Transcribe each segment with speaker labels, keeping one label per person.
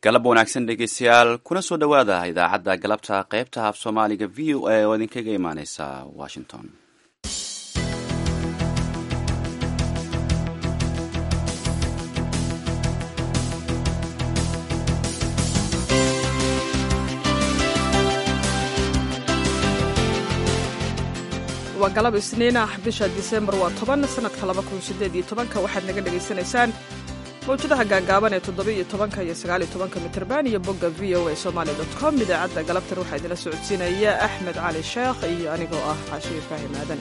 Speaker 1: galab wanaagsan dhegeystayaal kuna soo dhowaada idaacadda galabta qaybta af soomaaliga v o a oo idinkaga imaaneysa washington
Speaker 2: waa galab isniin ah bisha disembar waa toban sanadka laba kun sideed iyo tobanka waxaad naga dhagaysanaysaan mawjadaha gaagaaban ee toddoba-iyo tobanka iyo sagaaliyo tobanka mitrban iyo bogga v o a somaali dot com idaacadda galabtan waxaa idinla socodsiinaya axmed cali sheekh iyo anigoo ah xaashi ibraahim aadan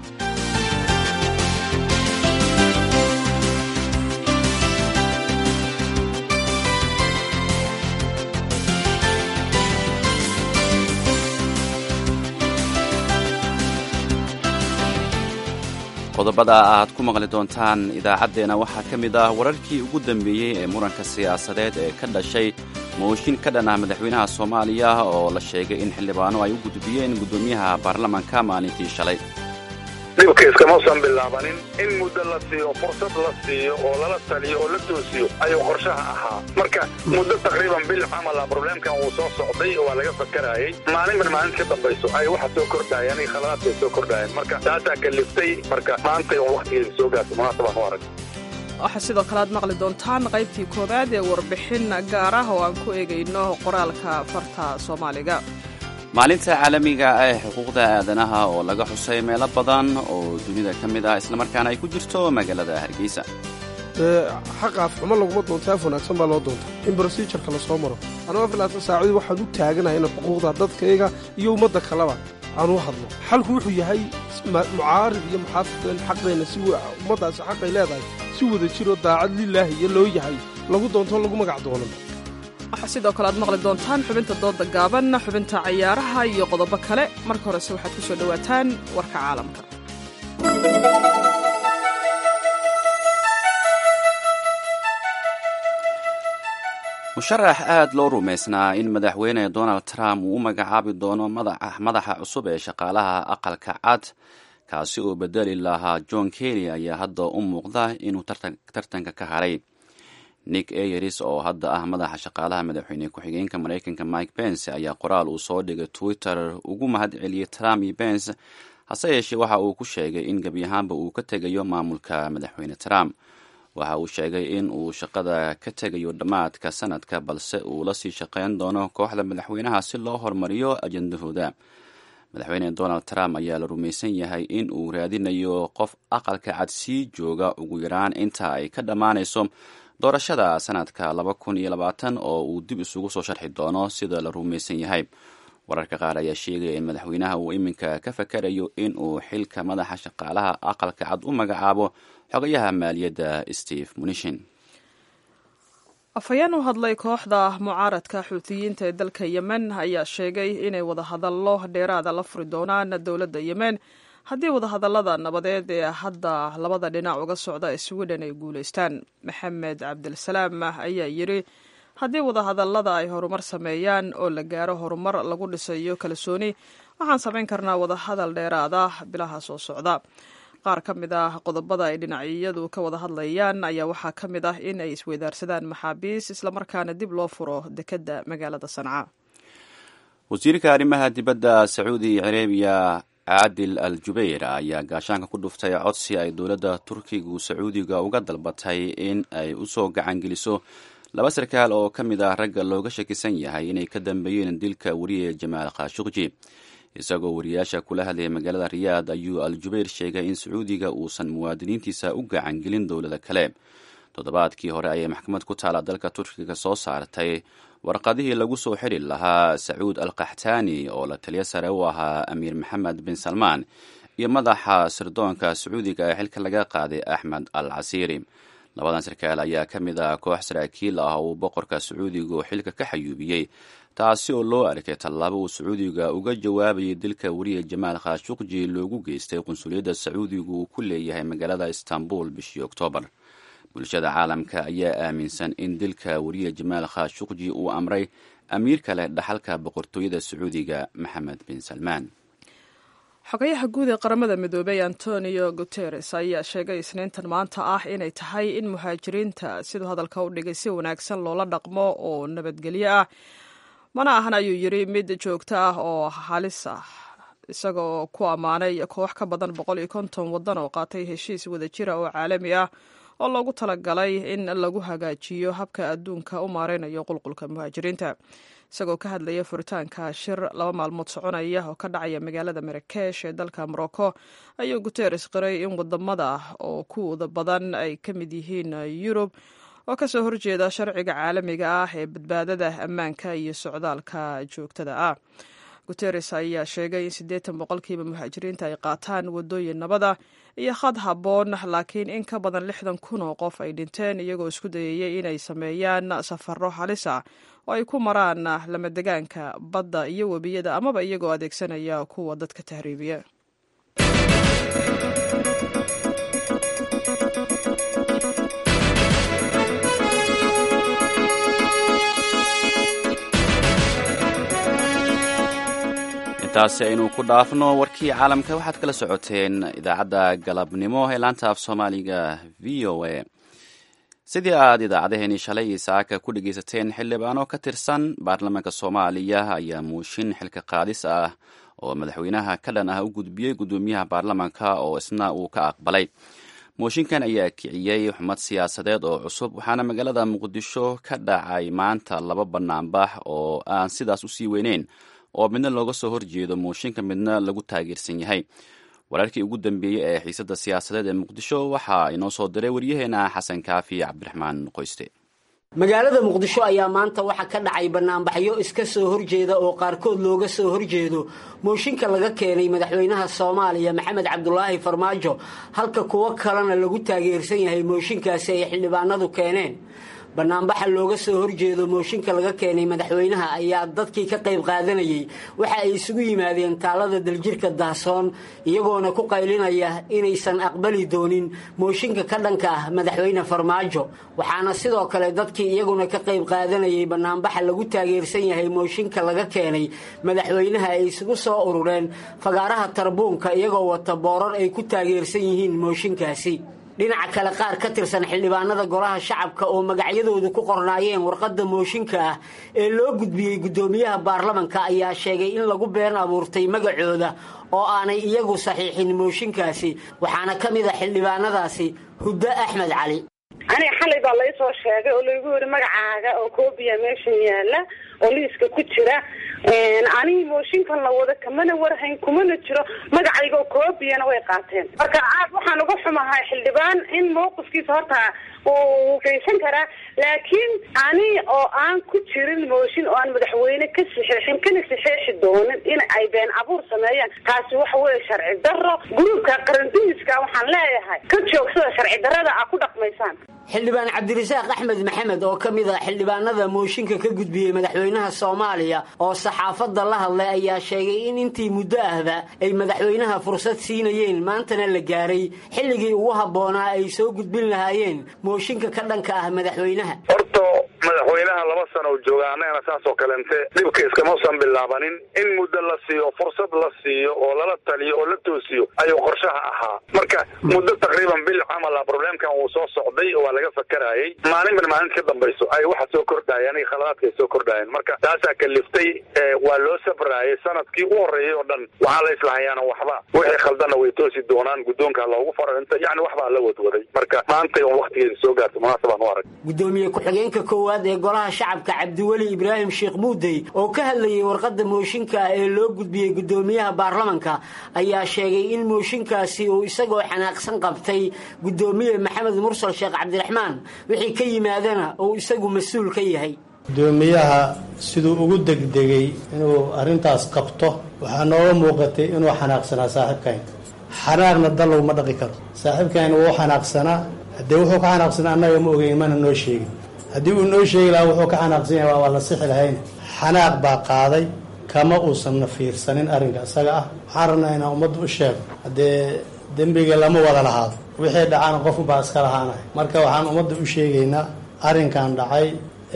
Speaker 1: qodobada aad ku maqli doontaan idaacaddeenna waxaa ka mid ah wararkii ugu dambeeyey ee muranka siyaasadeed ee ka dhashay mooshin ka dhan ah madaxweynaha soomaaliya oo la sheegay in xildhibaano ay u gudbiyeen guddoomiyaha baarlamanka maalintii shalay
Speaker 3: dhibka iskamuusan bilaabanin in muddo la siiyo fursad la siiyo oo lala taliyo oo la toosiyo ayuu qorshaha ahaa marka muddo taqriiban bil camala probleemkan wuu soo socday oo waa laga fakarayay maalinban maalinta ka dambayso ay waxa soo kordhayaan iyo khaladaadka ay soo kordhayaan marka taasaa kaliftay marka maantay un wakhtigeeda soo gaartay munaasabaan u arag
Speaker 2: waxaa sidoo kale aad maqli doontaan qaybtii koowaad ee warbixin gaar ah oo aan ku eegayno qoraalka farta soomaaliga
Speaker 1: maalinta caalamiga ee xuquuqda aadanaha oo laga xusay meelo badan oo dunida ka mid ah islamarkaana ay ku jirto magaalada hargeysa
Speaker 4: xaqa afxumo laguma doonta af wanaagsan baa loo doonta in brosijarka la soo maro anugu afilaatan saacadii waxaan u taaganahay ina xuquuqda dadkayga iyo ummadda kaleba aan u hadlo xalku wuxuu yahay mucaarid iyo muxaafideen xaqeenna si ummaddaasi xaqay leedahay si wada jiroo daacad lilaahi iyo loo yahay lagu doonto lagu magac doonan
Speaker 2: waxaa sidoo kale aad maqli doontaan xubinta dooda gaaban xubinta cayaaraha iyo qodobo kale marka horese waxaad ku soo dhowaataan warka caalamka
Speaker 1: musharax aad loo rumaysnaa in madaxweyne donald trump uu u magacaabi doono madaxa cusub ee shaqaalaha aqalka cad kaasi oo bedeli lahaa john kelly ayaa hadda u muuqda inuu tartanka ka haray nick ayeris oo hadda ah madaxa shaqaalaha madaxweyne ku-xigeenka maraykanka mike pence ayaa qoraal uu soo dhigay twitter ugu mahad celiyey trump iyo pence hase yeeshee waxa uu ku sheegay in gebi ahaanba uu ka tegayo maamulka madaxweyne trump waxa uu sheegay in uu shaqada ka tegayo dhammaadka sanadka balse uu la sii shaqeyn doono kooxda madaxweynaha si loo horumariyo ajendahooda madaxweyne donald trump ayaa la rumaysan yahay in uu raadinayo qof aqalka cad sii jooga ugu yaraan inta ay ka dhammaanayso doorashada sanadka laba kun iyo labaatan oo uu dib isugu soo sharxi doono sida la rumaysan yahay wararka qaar ayaa sheegaya in madaxweynaha uu iminka ka fakarayo in uu xilka madaxa shaqaalaha aqalka cad u magacaabo xogayaha maaliyadda steve munishin
Speaker 2: afhayeen u hadlay kooxda mucaaradka xuutiyiinta ee dalka yemen ayaa sheegay inay wadahadallo dheeraada la furi doonaan dowladda yemen haddii wadahadallada nabadeed ee hadda labada dhinac uga socda sweden ay guulaystaan maxamed cabdilsalaam ayaa yidhi haddii wadahadallada ay horumar sameeyaan oo la gaaro horumar lagu dhisayo kalsooni waxaan samayn karnaa wadahadal dheeraada bilaha soo socda qaar ka mid ah qodobada ay dhinacyadu ka wada hadlayaan ayaa waxaa ka mid ah in ay isweydaarsadaan maxaabiis islamarkaana dib loo furo dekedda magaalada sanca
Speaker 1: wasiirka arrimaha dibadda sacuudi carabiya caadil al jubayr ayaa gaashaanka ku dhuftay codsi ay dowladda turkigu sacuudiga uga dalbatay in ay usoo gacangeliso laba sarkaal oo ka mid ah ragga looga shakisan yahay inay ka dambeeyeen dilka wariye jamaal khashuqji isagoo wariyaasha kula hadlayay magaalada riyaad ayuu al jubayr sheegay in sacuudiga uusan muwaadiniintiisa u gacangelin dowlada kale toddobaadkii hore ayay maxkamad ku taala dalka turkiga soo saartay warqadihii lagu soo xiri lahaa sacuud al kaxtaani oo la taliyo sare u ahaa amiir maxamed bin salmaan iyo madaxa sirdoonka sacuudiga ee xilka laga qaaday axmed al casiiri labadan sarkaal ayaa ka mid ah koox saraakiil ah oo uu boqorka sacuudiga oo xilka ka xayuubiyey taasi oo loo arkay tallaabo uu sacuudiga uga jawaabayay dilka wariye jamaal khashuqji loogu geystay qunsuliyadda sacuudiga uu ku leeyahay magaalada istanbul bishii oktoobar bulshada caalamka ayaa aaminsan in dilka wariye jamaal khashuqji uu amray amiir kale dhaxalka boqortooyada sacuudiga maxamed bin salmaan
Speaker 2: xogayaha guud ee qaramada midoobey antonio guteres ayaa sheegay isniintan maanta ah inay tahay in muhaajiriinta siduu hadalka u dhigay si wanaagsan loola dhaqmo oo nabadgelyo ah mana ahan ayuu yidri mid joogto ah oo halis ah isagoo ku ammaanay koox ka badan boqol iyo konton waddan oo qaatay heshiis wadajira oo caalami ah oo loogu talagalay in lagu hagaajiyo habka adduunka u maareynayo qulqulka muhaajiriinta isagoo ka hadlaya furitaanka shir laba maalmood soconaya oo ka dhacaya magaalada marakesh ee dalka morocco ayuu guteres qiray in wadamada oo kuwada badan ay ka mid yihiin yurub oo kasoo horjeeda sharciga caalamiga ah ee badbaadada ammaanka iyo socdaalka joogtada ah guteres ayaa sheegay in siddeetan boqolkiiba muhaajiriinta ay qaataan wadooyin nabada iyo khad habboon laakiin in ka badan lixdan kun oo qof ay dhinteen iyagoo isku dayayay inay sameeyaan safaro halis ah oo ay ku maraan lamadegaanka badda iyo webiyada amaba iyagoo adeegsanaya kuwa dadka tahriibiya
Speaker 1: intaasi aynu ku dhaafno warkii caalamka waxaad kala socoteen idaacadda galabnimo ee laanta af soomaaliga v o a sidii aad idaacaddaheenii shalay iyo saaka ku dhegaysateen xildhibaano ka tirsan baarlamaanka soomaaliya ayaa muushin xilka qaadis ah oo madaxweynaha ka dhan ah u gudbiyey guddoomiyaha baarlamaanka oo isna uu ka aqbalay mooshinkan ayaa kiciyey xumad siyaasadeed oo cusub waxaana magaalada muqdisho ka dhacay maanta laba banaanbax oo aan sidaas usii weyneyn oo midna looga soo horjeedo mooshinka midna lagu taageersan yahay wararkii ugu dambeeyey ee xiisadda siyaasadeed ee muqdisho waxaa inoo soo diray waryaheena xasan kaafi cabdiraxmaan qoyste
Speaker 5: magaalada muqdisho ayaa maanta waxaa ka dhacay banaanbaxyo iska soo horjeeda oo qaarkood looga soo horjeedo mooshinka laga keenay madaxweynaha soomaaliya maxamed cabdulaahi farmaajo halka kuwo kalena lagu taageersan yahay mooshinkaasi ay xildhibaanadu keeneen banaanbaxa looga soo horjeedo mooshinka laga keenay madaxweynaha ayaa dadkii ka qayb qaadanayay waxa ay isugu yimaadeen taalada daljirka dahsoon iyagoona ku qaylinaya inaysan aqbali doonin mooshinka ka dhanka ah madaxweyne farmaajo waxaana sidoo kale dadkii iyaguna ka qayb qaadanayay banaanbaxa lagu taageersan yahay mooshinka laga keenay madaxweynaha ay isugu soo urureen fagaaraha tarbuunka iyagoo wata boorar ay ku taageersan yihiin mooshinkaasi dhinaca kale qaar ka tirsan xildhibaanada golaha shacabka oo magacyadoodu ku qornaayeen warqadda mooshinka ah ee loo gudbiyey guddoomiyaha baarlamanka ayaa sheegay in lagu been abuurtay magacooda oo aanay iyagu saxiixin mooshinkaasi waxaana ka mid a xildhibaanadaasi huddo axmed cali
Speaker 6: aniga xalay baa laysoo sheegay oo laygu yidhi magacaaga oo koobiya meeshan yaala oo liiska ku jira aniga mooshinkan la wada kamana warhayn kumana jiro magacayga oo koobiyana way qaateen marka aad waxaan uga xumahay xildhibaan in mawqifkiisa horta uu geysan karaa laakiin ani oo aan ku jirin mooshin oo aan madaxweyne ka saxeexin kana saxeexi doonin in ay been abuur sameeyaan taasi waxa weeye sharci daro gruubka qarandumiska waxaan leeyahay ka joogsada sharci darada aa ku dhaqmaysaan
Speaker 5: xildhibaan cabdirasaaq axmed maxamed oo ka mid a xildhibaanada mooshinka ka gudbiyey madaxweynaha soomaaliya oo saxaafadda la hadlay ayaa sheegay in intii muddo ahba ay madaxweynaha fursad siinayeen maantana la gaaray xilligii ugu habboonaa ay soo gudbin lahaayeen mooshinka ka dhanka ah madaxweynaha
Speaker 3: horta madaxweynaha laba sana u jooga annagana saas oo kalente dhibka iskamuusan bilaabanin in muddo la siiyo fursad la siiyo oo lala taliyo oo la toosiyo ayuu qorshaha ahaa marka muddo taqriiban bil camala problemkan uu soo socday waa laga fakarayay maalinban maalinta ka dambayso ay waxa soo kordhayeen iyo khaladaadka ay soo kordhayeen marka taasaa kaliftay waa loo sabrayay sanadkii u horreeyay oo dhan waxaa la islahayaana waxba wixii khaldanna way toosi doonaan guddoonka loogu faro inta yani waxbaa la wadwaday marka maantay un waktigeeda soo gaarta munaasabaan u arag
Speaker 5: gudoomiye ku-xigeenka koowaad ee golaha shacabka cabdiweli ibraahim sheekh muudey oo ka hadlayay warqadda mooshinka ah ee loo gudbiyey guddoomiyaha baarlamanka ayaa sheegay in mooshinkaasi uu isagoo xanaaqsan qabtay guddoomiye maxamed mursal sheekh cabdiraxmaan wixii ka yimaadana uu isagu mas-uul ka yahay
Speaker 7: gudoomiyaha siduu ugu degdegay inuu arrintaas qabto waxaa nooga muuqatay inuu xanaaqsanaa saaxiibkayn xanaaqna dal laguma dhaqi karo saaxiibkayn wuu xanaaqsanaa haddee wuxuu ka xanaaqsanaa annaga ma ogeyn mana noo sheegin haddii uu noo sheegi lahaa wuxuu ka xanaaqsan yahay waa la sixi lahayn xanaaq baa qaaday kama uusanna fiirsanin arrinka isaga ah waxaan rabnaa inaan ummadda u sheego haddee dembiga lama wada lahaado wixii dhacana qofu baa iska lahaanay marka waxaan ummadda u sheegaynaa arrinkan dhacay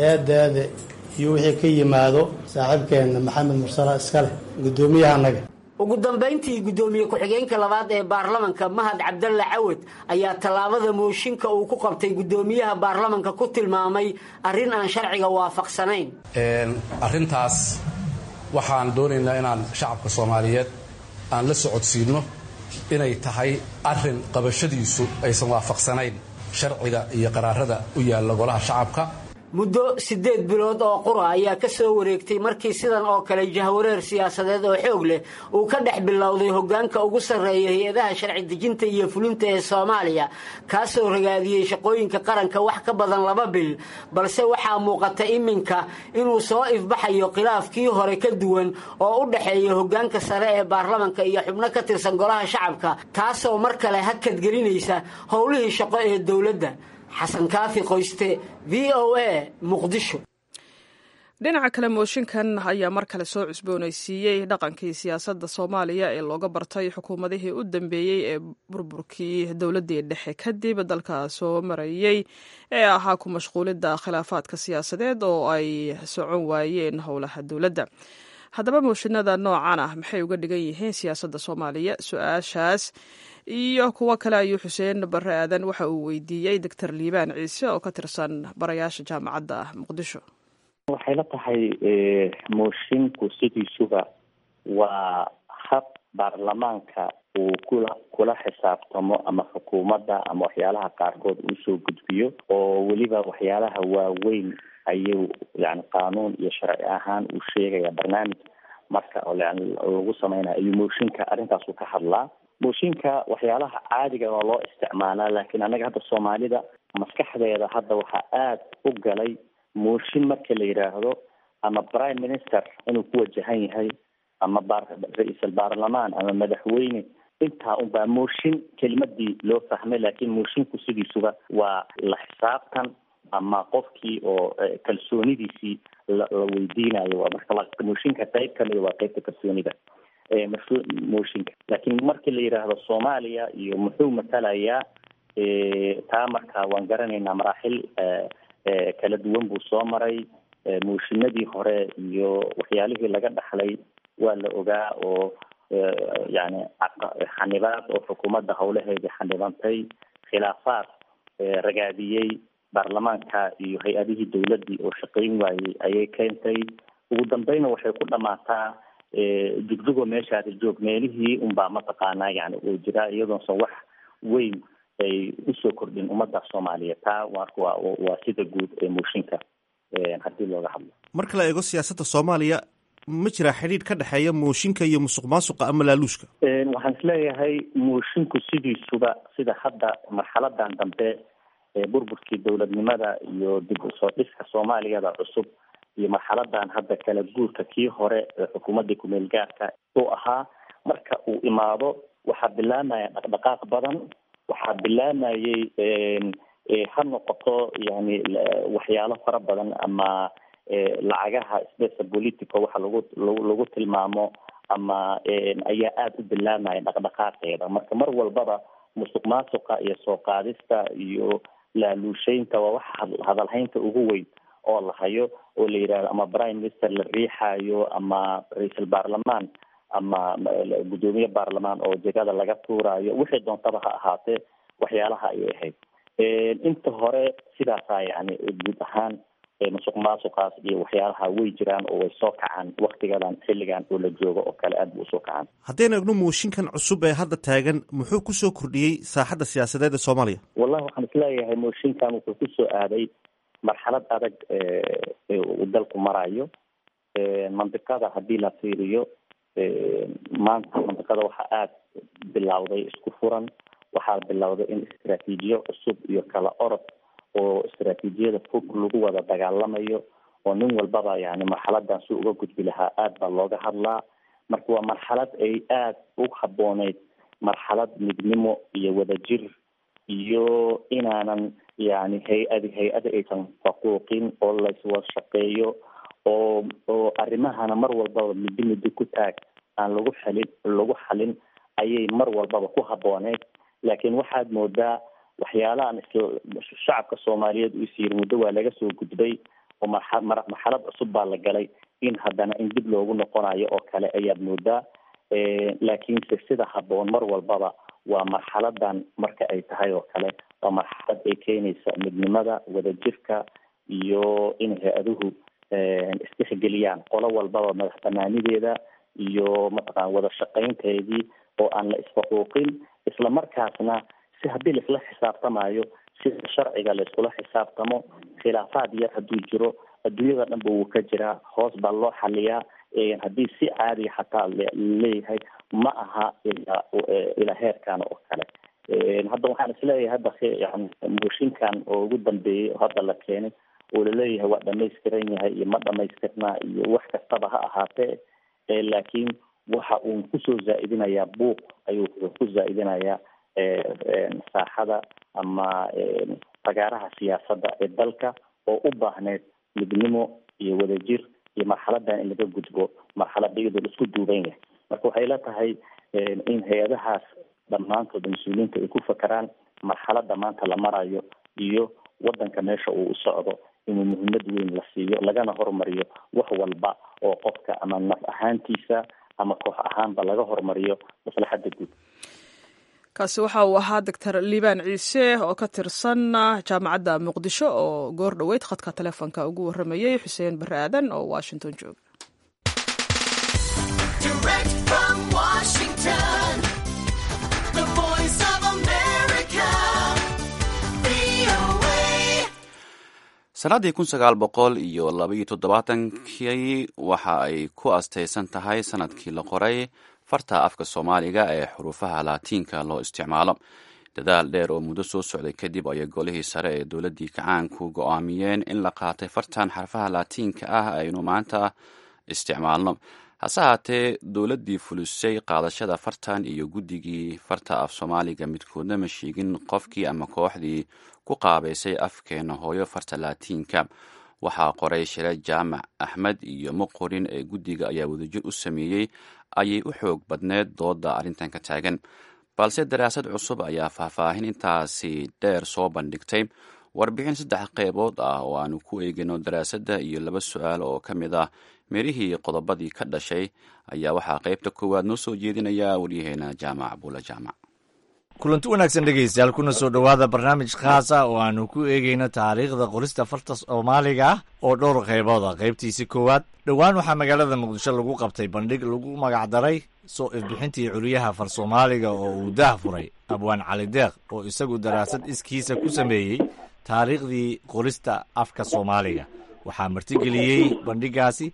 Speaker 7: eedeeda iyo wixii ka yimaado saaxiibkeenna maxamed mursala iska leh guddoomiyaha annaga
Speaker 5: ugu dambayntii guddoomiye ku-xigeenka labaad ee baarlamanka mahad cabdalle cawad ayaa tallaabada mooshinka uu ku qabtay guddoomiyaha baarlamanka ku tilmaamay arrin aan sharciga waafaqsanayn
Speaker 8: arrintaas waxaan doonaynaa inaan shacabka soomaaliyeed aan la socodsiinno inay tahay arrin qabashadiisu aysan waafaqsanayn sharciga iyo qaraarada u yaalla golaha shacabka
Speaker 5: muddo siddeed bilood oo qura ayaa ka soo wareegtay markii sidan oo kale jahwareer siyaasadeed oo xoog leh uu ka dhex bilowday hoggaanka ugu sarreeya hay-adaha sharci dejinta iyo fulinta ee soomaaliya kaasoo ragaadiyey shaqooyinka qaranka wax ka badan laba bil balse waxaa muuqata iminka inuu soo ifbaxayo khilaafkii hore ka duwan oo u dhexeeya hoggaanka sare ee baarlamanka iyo xubno ka tirsan golaha shacabka taasoo mar kale hakad gelinaysa howlihii shaqo ee dowladda xasan kaafi qoyste v o a muqdisho
Speaker 2: dhinaca kale mooshinkan ayaa mar kale soo cusboonaysiiyey dhaqankii siyaasadda soomaaliya ee looga bartay xukuumadihii u dambeeyey ee burburkii dowladdii dhexe kadib dalka soo marayey ee ahaa ku mashquulidda khilaafaadka siyaasadeed oo ay socon waayeen howlaha dowladda haddaba mooshinada noocan ah maxay uga dhigan yihiin siyaasadda soomaaliya su-aashaas iyo kuwo kale ayuu xuseen barre aadan waxa uu weydiiyey doctor liibaan ciise oo ka tirsan barayaasha jaamacadda muqdisho
Speaker 9: waxay la tahay moshinku sidiisuba waa hab baarlamaanka uu kula kula xisaabtamo ama xukuumadda ama waxyaalaha qaarkood uu soo gudbiyo oo weliba waxyaalaha waaweyn ayuu yani qaanuun iyo sharci ahaan uu sheegaya barnaamij marka yani lagu sameynaya ayuu mooshinka arrintaasu ka hadlaa mooshinka waxyaalaha caadiga oo loo isticmaalaa laakiin anaga hadda soomaalida maskaxdeeda hadda waxaa aada u galay mooshin marka la yidhaahdo ama prime minister inuu ku wajahan yahay ama ra-iisal baarlamaan ama madaxweyne intaa unbaa mooshin kelimadii loo fahmay laakiin mooshinku sidiisuba waa la xisaabtan ama qofkii oo kalsoonidiisii la la weydiinayo waa marka mooshinka qayb kamida waa qaybta kalsoonida mooshinka laakiin markii la yidhaahdo soomaaliya iyo muxuu matalayaa taa marka waan garanaynaa maraaxil kala duwan buu soo maray mooshinadii hore iyo waxyaalihii laga dhaxlay waa la ogaa oo yani xanibaad oo xukuumadda howlaheedii xanibantay khilaafaad ragaadiyey baarlamaanka iyo hay-adihii dowladdii oo shaqayn waayey ayay keentay ugu dambeyna waxay ku dhamaataa jugjugo meeshaasi joog meelihii unbaa mataqaanaa yani oo jiraa iyadoonsan wax weyn ay usoo kordhin ummadda soomaaliyeed taa marka waa waa sida guud ee mooshinka haddii looga hadlo
Speaker 10: marka la eego siyaasadda soomaaliya ma jiraa xidhiidh ka dhexeeya mooshinka iyo musuq maasuqa ama laaluushka
Speaker 9: waxaan isleeyahay moshinku sidiisuba sida hadda marxaladan dambe burburkii dowladnimada iyo dib usoo dhiska soomaaliyada cusub iyo marxaladan hadda kala guurka kii hore ee xukuumadii kumeel gaarka uu ahaa marka uu imaado waxaa bilaamaya dhaqdhaqaaq badan waxaa bilaamayay ha noqoto yani waxyaalo fara badan ama lacagaha spesa politico waxa lagu lagu tilmaamo ama ayaa aada u bilaamaya dhaqdhaqaaqeeda marka mar walbaba musuq maasuqa iyo soo qaadista iyo laaluusheynta waa waxa hadalhaynta ugu weyn oo la hayo oo la yidhahdo ama prime minister la riixayo ama ra-iisul baarlamaan ama guddoomiye baarlamaan oo jegada laga tuurayo wixii doontaba ha ahaatee waxyaalaha ayay ahayd inta hore sidaasaa yani guud ahaan musuq maasuqaas iyo waxyaalaha way jiraan oo way soo kacaan waktigadan xilligan oo la joogo oo kale aad bu usoo kacaan
Speaker 10: haddaynu egno mooshinkan cusub ee hadda taagan muxuu kusoo kordhiyey saaxadda siyaasadeed ee soomaaliya
Speaker 9: wallahi waxaan isleeyahay mooshinkan wuxuu kusoo aaday marxalad adag uu dalku marayo mandiqada haddii la fiiriyo maanta mandiqada waxaa aada bilowday isku furan waxaa bilowday in istraatiijiyo cusub iyo kala orod oo istraatiijiyada fog lagu wada dagaalamayo oo nin walbaba yani marxaladan si uga gudbi lahaa aada baa looga hadlaa marka waa marxalad ay aada u habooneyd marxalad midnimo iyo wadajir iyo inaanan yani hay-adi hay-ada aysan faquuqin oo layswada shaqeeyo oo oo arrimahana mar walbaba middi middi ku taag aan lagu xalin lagu xalin ayay mar walbaba ku habooneyd laakiin waxaad moodaa waxyaalahan is shacabka soomaaliyeed uu is yiri muddo waa laga soo gudbay oo marxa marxalad cusub baa la galay in haddana in dib loogu noqonayo oo kale ayaad moodaa laakiinse sida habboon mar walbaba waa marxaladan marka ay tahay oo kale waa marxalad ay keenaysa midnimada wadajirka iyo in hay-aduhu istixgeliyaan qolo walbaba madax banaanideeda iyo mataqana wada shaqaynteedii oo aan la isfaquuqin isla markaasna si haddii laisla xisaabtamayo sida sharciga laiskula xisaabtamo khilaafaad yar hadduu jiro adduunyada dhanba wuu ka jiraa hoos baa loo xaliyaa haddii si caadiya xataa leeyahay ma aha ilaa ilaa heerkan oo kale hadda waxaan isleeyahay hadda yani mooshinkan oo ugu dambeeyey oo hadda la keenay oo laleeyahay waa dhamaystiran yahay iyo ma dhamaystirnaa iyo wax kastaba ha ahaatee laakiin waxa uun kusoo zaa-idinayaa buuq ayuu ku zaa-idinayaa saaxada ama fagaaraha siyaasadda ee dalka oo u baahneyd midnimo iyo wadajir iyo marxaladan in laga gudbo marxalada iyadoo la isku duuban yahay marka waxay la tahay in hay-adahaas dhammaantood mas-uuliyiinta ay ku fakeraan marxalada maanta la marayo iyo wadanka meesha uu socdo inuu muhiimad weyn la siiyo lagana hormariyo wax walba oo qofka ama naf ahaantiisa ama koox ahaanba laga hormariyo maslaxadda guud
Speaker 2: kaasi waxa uu ahaa doctor liibaan ciise oo ka tirsan jaamacadda muqdisho oo goor dhoweyd khadka taleefonka ugu warramayey xuseen barre aadan oo washington jooga
Speaker 1: sannaddii kun sagaal boqol iyo labaiyo toddobaatankii waxa ay ku astaysan tahay sanadkii la qoray farta afka soomaaliga ee xuruufaha laatiinka loo isticmaalo dadaal dheer oo muddo soo socday kadib ayay golihii sare ee dowladdii kacaanku go-aamiyeen in la qaatay fartan xarfaha laatiinka ah aynu maanta isticmaalno hase haatee dowladdii fulisay qaadashada fartan iyo guddigii farta af soomaaliga midkoodna ma sheegin qofkii ama kooxdii ku qaabaysay afkeena hooyo farta laatiinka waxaa qoray shire jaamac axmed iyo muqorin ee guddiga ayaa wadajir u sameeyey ayay u xoog badneed dooda arrintan ka taagan balse daraasad cusub ayaa faahfaahin intaasi dheer soo bandhigtay warbixin saddex qeybood ah oo aanu ku eegino daraasadda iyo laba su-aal oo ka mid ah mirihii qodobadii ka dhashay ayaa waxaa qeybta koowaad noo soo jeedinaya waryaheena jaamac buula jaamac
Speaker 11: kulanti wanaagsan dhegaystayaal kuna soo dhowaada barnaamij khaasa oo aanu ku eegayno taariikhda qorista farta soomaaliga ah oo dhowr qaybood ah qaybtiisi koowaad dhowaan waxaa magaalada muqdisho lagu qabtay bandhig lagu magacdaray soo ifbixintii curiyaha far soomaaliga oo uu daah furay abwaan cali deeq oo isagu daraasad iskiisa ku sameeyey taariikhdii qorista afka soomaaliga waxaa martigeliyey bandhigaasi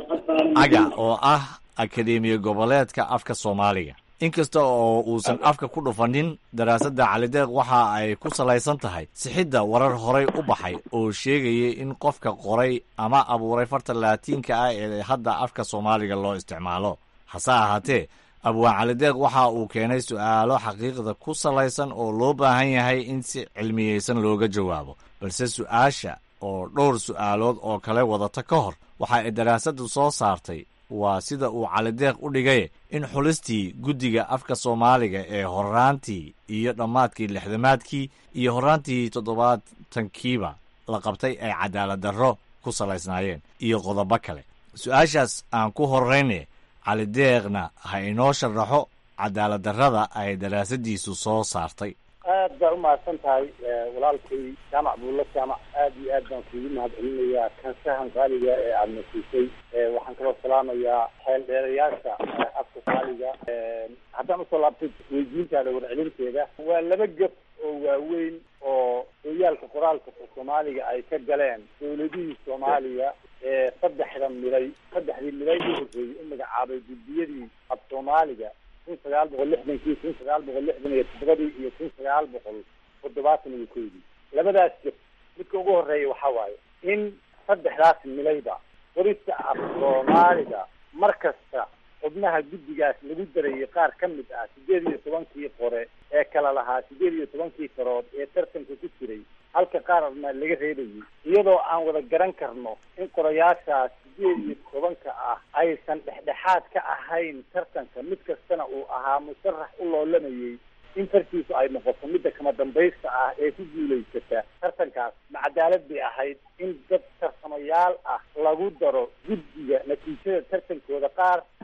Speaker 11: aga oo ah akadeemiya goboleedka afka soomaaliga inkasta oo uusan afka ku dhufanin daraasadda calideeq waxa ay ku salaysan tahay sixidda warar horay u baxay oo sheegayay in qofka qoray ama abuuray farta laatiinka ah ee hadda afka soomaaliga loo isticmaalo hase ahaatee abwaan calideeq waxa uu keenay su'aalo xaqiiqda ku salaysan oo loo baahan yahay in si cilmiyeysan looga jawaabo balse su'aasha oo dhowr su'aalood oo kale wadata ka hor waxa ay daraasaddu soo saartay waa sida uu calideeq u dhigay in xulistii guddiga afka soomaaliga ee horaantii iyo dhammaadkii lixdamaadkii iyo horaantii toddobaatankiiba la qabtay ay cadaalad darro ku salaysnaayeen iyo qodobo kale su-aashaas aan ku horrayne calideeqna ha inoo sharaxo cadaalad darrada ay daraasadiisu soo saartay
Speaker 12: aad baa umahadsan tahay walaalkay jaamac buulla jaamac aad iyo aad baan kuugu mahad celinayaa kansahan qaaliga ee aada nasiisay waxaan kaloo salaamayaa xeel dheerayaasha afka qaaliga haddaan usoo laabtay weydiintaada warcelinteeda waa laba gab oo waaweyn oo hoyaalka qoraalka soomaaliga ay ka galeen dawladihii soomaaliya ee saddexda milay saddexdii milay u horreeyey u magacaabay guddiyadii af soomaaliga kun sagaal boqol lixdankii kun sagaal boqol lixdan iyo toddobadii iyo kun sagaal boqol toddobaatan iyo koydii labadaas jir midka ugu horeeya waxaa waaye in saddexdaas milayba qorista af soomaaliga mar kasta xubnaha guddigaas lagu darayay qaar ka mid ah sideed iyo tobankii qore ee kala lahaa sideed iyo tobankii farood ee tartanka ku jiray halka qaarna laga reebayay iyadoo aan wada garan karno in qorayaashaas sideed iyo tobanka ah aysan dhexdhexaad ka ahayn tartanka mid kastana uu ahaa musharax u loolamayay in fartiisu ay noqoto midda kama dambaysta ah ee ku guulaysata tartankaas ma cadaalad bay ahayd in dad tarsamayaal ah lagu daro guddiga natiijada tartankooda qaar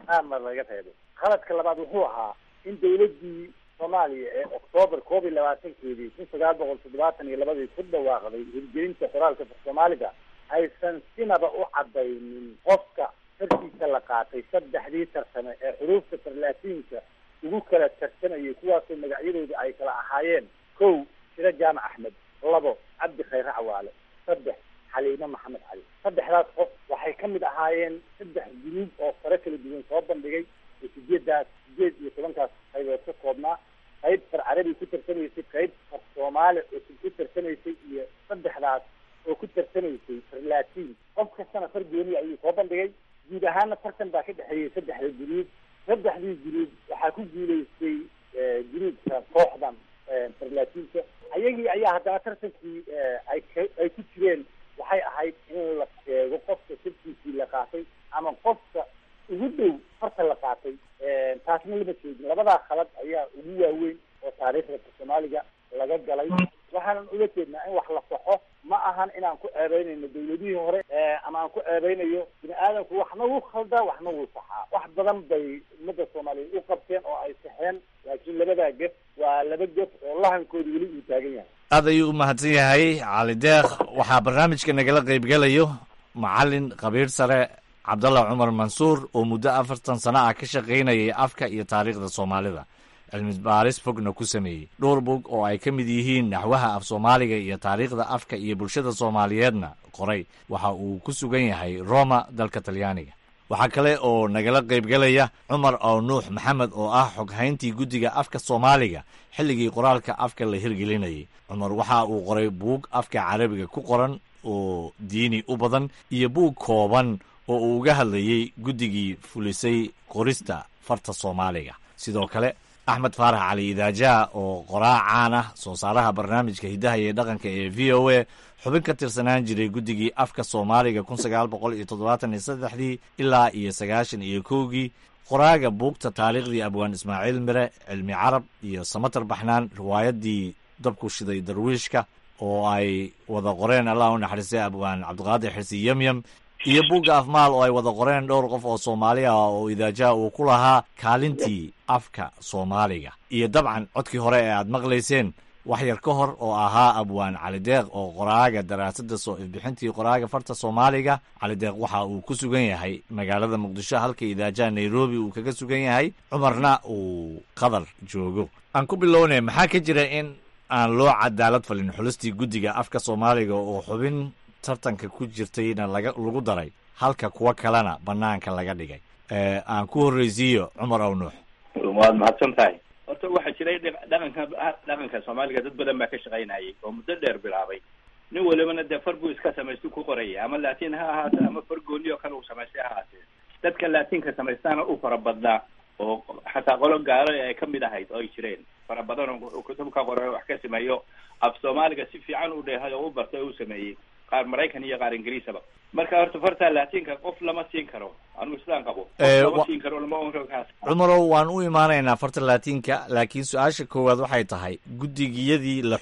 Speaker 12: qaarna laga reebay qaladka labaad wuxuu ahaa in dawladdii soomaaliya ee oktoobar koob iyo labaatankeedii kun sagaal boqol toddobaatan iyo labadii ku dhawaaqday hirgelinta qoraalka soomaaliga aysan sinaba u cadaynin qofka tarkiisa la qaatay saddexdii tarsame ee xuruufta farlaatiinka ugu kala tarsamayay kuwaasoo magacyadooda ay kala ahaayeen kow shiro jaamac axmed labo cabdi khayre cawaale saddex xaliime maxamed cali saddexdaas qof waxay ka mid ahaayeen saddex guruub oo fare kala duwan soo bandhigay oo sideedaas sideed iyo tobankaas qaybood ka koobnaa qayb far carabi ku tarsanaysay qayb far soomaali cusub ku tarsanaysay iyo saddexdaas oo ku tarsanaysay far laatiin qof kastana far gooniya ayuu soo bandhigay guud ahaana tartan baa ka dhexeeyey saddexda guruub saddexdii guruub waxaa ku guulaystay guruubka kooxdan farlaatiinka ayagii ayaa haddana tartankii ay ay ku jireen waxay ahayd in la sheego qofka sirkiisii la qaatay ama qofka ugu dhow farta la qaatay taasna lama sheegin labadaa khalad ayaa ugu waaweyn oo taariikhda soomaaliga laga galay waxaanan uga jeednaa in wax la saxo ma ahan inaan ku ceebeynayno dawladihii hore ama aan ku ceebeynayo bini aadamku waxna wuu khaldaa waxna wuu saxaa wax badan bay ummadda soomaaliyeed u qabteen oo ay saxeen laakiin labadaa gef waa laba gef oo lahankooda weli uu taagan yahay
Speaker 11: aad ayuu u mahadsan yahay cali deeq waxaa barnaamijka nagala qaybgelayo macalin khabiir sare cabdallah cumar mansuur oo muddo afartan sano ah ka shaqaynayay afka iyo taariikhda soomaalida cilmi baaris fogna ku sameeyey dhowr bog oo ay ka mid yihiin naxwaha af soomaaliga iyo taariikhda afka iyo bulshada soomaaliyeedna qoray waxa uu ku sugan yahay roma dalka talyaaniga waxaa kale oo nagala qaybgelaya cumar oo nuux maxamed oo ah xoghayntii guddiga afka soomaaliga xilligii qoraalka afka la hirgelinayay cumar waxa uu qoray buug afka carabiga ku qoran oo diini u badan iyo buug kooban oo uu uga hadlayey guddigii fulisay qorista farta soomaaliga sidoo kale axmed faarax cali idaajaha oo qoraa caan ah soo saaraha barnaamijka hiddaha iyo dhaqanka ee v o a xubin ka tirsanaan jiray guddigii afka soomaaliga kun sagaal boqol iyo toddobaatan iyo saddexdii ilaa iyo sagaashan iyo kowgii qoraaga buugta taariikhdii abwaan ismaaciil mire cilmi carab iyo samatar baxnaan riwaayadii dabku shiday darwiishka oo ay wada qoreen allah u naxariistay abwaan cabdiqaadir xirsi yemyem iyo buugga afmaal oo ay wada qoreen dhowr qof oo soomaali ah oo idaajaha uu ku lahaa kaalintii afka soomaaliga iyo dabcan codkii hore ee aad maqlayseen wax yar ka hor oo ahaa abwaan calideeq oo qoraaga daraasadda soo ifbixintii qoraaga farta soomaaliga calideeq waxa uu ku sugan yahay magaalada muqdisho halka idaajaha nairobi uu kaga sugan yahay cumarna uu qatar joogo aan ku bilownay maxaa ka jira in aan loo cadaalad falin xulistii guddiga afka soomaaliga oo xubin tartanka ku jirtayna laga lagu daray halka kuwa kalena banaanka laga dhigay aan ku horreysiiyo cumar ow nuux
Speaker 13: waad mahadsan tahay horta waxaa jiray dhaqanka dhaqanka soomaaliga dad badan baa ka shaqaynayay oo muddo dheer bilaabay nin walibana dee far buu iska samaystu ku qoraya ama laatiin ha ahaate ama far gooni oo kale uu samaystay ha ahaatee dadka laatiinka samaystaana u fara badnaa oo xataa qolo gaalo ay kamid ahayd oo ay jireen fara badan oo kutubka qore wax ka sameeyo af soomaaliga si fiican u dheehay oo u bartay oo u sameeyey qaar maraykan iyo qaar ingiriisaba marka horta farta laatiinka qof lama siin karo anigu sidaan qabo lama siin karo lama oran kaas
Speaker 11: cumarow waan u imaanaynaa farta laatiinka laakiin su-aasha koowaad waxay tahay guddigiyadii la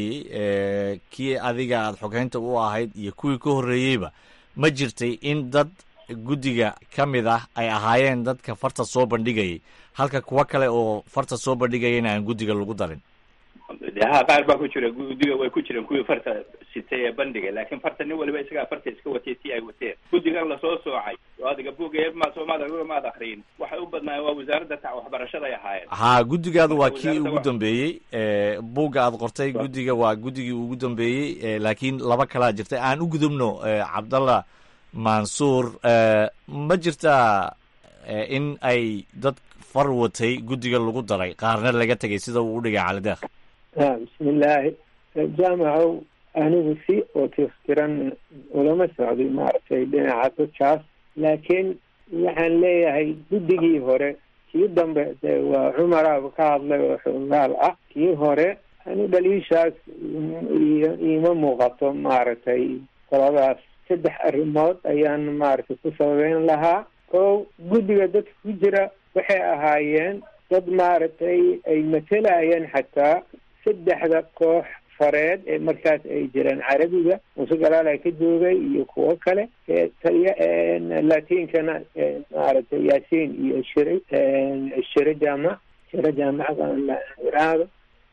Speaker 11: xulayay kii adiga aada xoghaynta u ahayd iyo kuwii ka horreeyeyba ma jirtay in dad guddiga ka mid ah ay ahaayeen dadka farta soo bandhigayay halka kuwa kale oo farta soo bandhigayana aan guddiga lagu darin
Speaker 13: ha qaar baa ku jira guddiga way ku jireen kuwii farta sitay ee bandhiga laakiin farta nin waliba isagaa farta iska watay si ay wateen guddigan lasoo soocay oo adiga buugga ma soomaad maad akriyin waxay u badnaayeen waa wasaaradda ta waxbarashada ay ahaayeen
Speaker 11: ha guddigaadu waa kii ugu dambeeyey buugga aad qortay guddiga waa guddigii ugu dambeeyey laakiin laba kalaa jirtay aan u gudubno cabdallah mansuur ma jirtaa in ay dad far watay guddiga lagu daray qaarna laga tegay sida uu u dhigay calideekh
Speaker 14: bismillaahi jaamacow anigu si oo tiftiran ulama socday maaragtay dhinaca dadkaas laakiin waxaan leeyahay guddigii hore kii dambe de waa cumaraaba ka hadlay oo xoogaal ah kii hore ani dhaliishaas iima muuqato maaragtay qoladaas saddex arrimood ayaan maaragtay ku sababeyn lahaa o guddiga dadka ku jira waxay ahaayeen dad maaragtay ay matelayeen xataa saddexda koox fareed ee markaas ay jireen carabiga muuse galaala ka joogay iyo kuwo kale taliya latiinkana maaragtay yaasiin iyo shire shire jaamac shire jaamacada iraahdo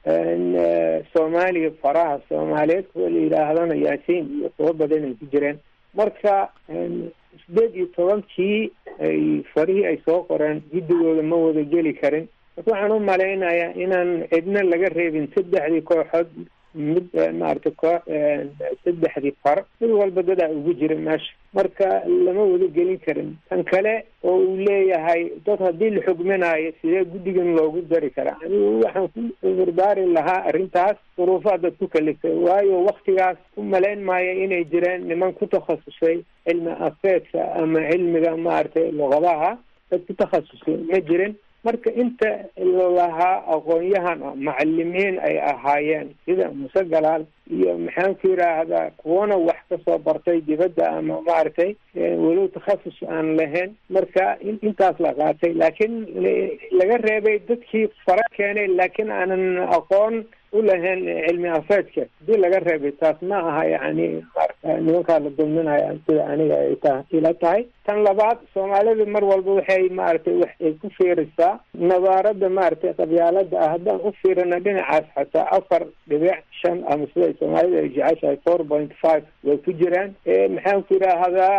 Speaker 14: soomaaliya faraha soomaaliyeed kuwa la yidhaahdana yaasiin iyo kuwo badan ay ku jireen marka sideed iyo tobankii ay farihii ay soo qoreen guddigooda ma wada geli karin marka waxaan u malaynayaa inaan cidna laga reebin saddexdii kooxood mid maaragtay koox saddexdii far mid walba dadaa ugu jira meesha marka lama wada gelin karin tan kale oo uu leeyahay dad haddii la xugminayo sidee guddigan loogu dari karaa anigu waxaan ku cudurdaari lahaa arrintaas duruufaha dad ku kaliftay waayo waktigaas u malayn maayo inay jireen niman ku takhasusay cilmi afeedka ama cilmiga maaragtay luqadaha dad ku takhasusay ma jirin marka inta lalahaa aqoon-yahan macalimiin ay ahaayeen sida muse galaal iyo maxaan ku yidhaahdaa kuwana wax kasoo bartay dibadda ama maaragtay walow takhasus aan lahayn marka intaas la qaatay laakiin laga reebay dadkii fara keenay laakiin aanan aqoon u lahayn cilmi afeedka hadii laga reebay taas ma aha yani maarata nimankaa la dulminaya sida aniga ay ta ila tahay tan labaad soomaalida mar walba waxay maaragtay wax ay ku fiirisaa nabaarada maaragtay qabyaalada ah haddaan u fiirina dhinacaas xataa afar dhibic shan ama sida soomaalida ay jeceshahay four point five way ku jiraan maxaan ku yidhaahdaa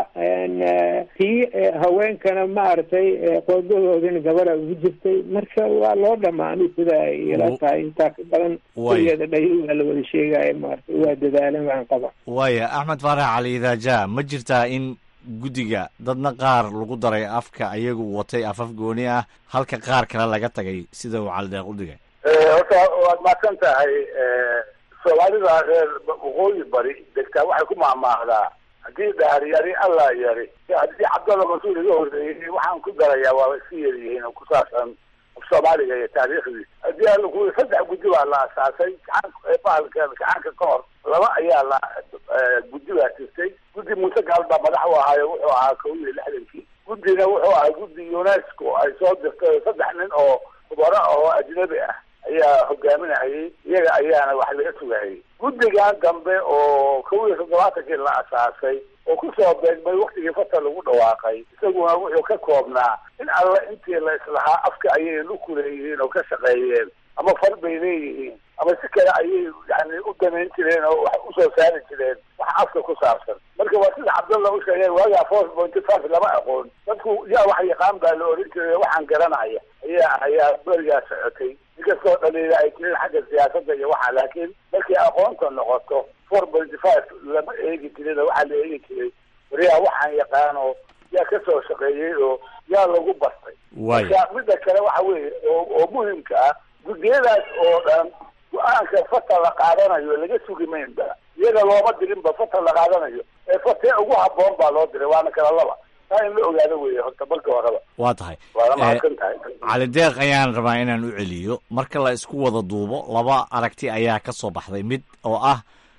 Speaker 14: tii haweenkana maaragtay qoodahoodina gabadha ugu jirtay marka waa loo dhamaanay sida ay ila tahay intaa ka badan kuligeeda dhayo waa la wada sheegaya maaragtay waa dadaalan waxaan qaba
Speaker 11: waaya axmed faarax cali idaaja ma jirtaa in guddiga dadna qaar lagu daray afka ayagu watay afaf gooni ah halka qaar kale laga tagay sida uu calideeq u dhigay
Speaker 15: horta waad mahadsan tahay soomaalida reer waqooyi bari degtaa waxay ku mahmaahdaa haddii dhaari yari allah yari haddii cabdalla mas-uul iga horreeyey waxaan ku darayaa waaba iska yaryihiin oo ku saabsan soomaaliga iyo taariikhdiisa haddii alla ku saddex guddi baa la asaasay gacanka bahalka gacanka ka hor laba ayaa la guddi baa jirtay guddi muuse gaal baa madax u ahaayo wuxuu ahaa kow iyo lixdankii guddina wuxuu ahaa guddi unesco ay soo dirtay saddex nin oo khubaro ah oo ajnabi ah ayaa hogaaminayay iyaga ayaana wax laga sugayay guddigan dambe oo kow iyo toddobaatankii la asaasay oo kusoo beegmay waktigii fata lagu dhawaaqay isaguna wuxuu ka koobnaa in alla intii la islahaa afka ayay luku leeyihiin oo ka shaqeeyeen ama far bay leeyihiin ama si kale ayay yani u damayn jireen oo wax usoo saari jireen wax afka ku saabsan marka waa sida cabdalla u sheegay waagaa four pointy five lama aqoon dadku yaa wax yaqaan baa la oran jiray waxaan garanaya ayaa ayaa berigaa socotay inkastoo dhaliila ay jirin xagga siyaasadda iyo waxa laakiin markii aqoonta noqoto four pointy five lama eegi jirin oo waxaa la eegi jiray wariyaa waxaan yaqaano yaa kasoo shaqeeyey oo yaa lagu bartay marka midda kale waxa weeye oo oo muhimka ah guddiyadaas oo dhan go-aanka fata la qaadanayo laga sugi maynba iyaga looma dirinba fata la qaadanayo ee fatee ugu haboon baa loo diray waana kala laba taa in la ogaado weeye horta marka horeba
Speaker 11: waa tahay
Speaker 15: waana mahadsan tahay
Speaker 11: cali deeq ayaan rabaa inaan u celiyo marka la isku wada duubo laba aragti ayaa ka soo baxday mid oo ah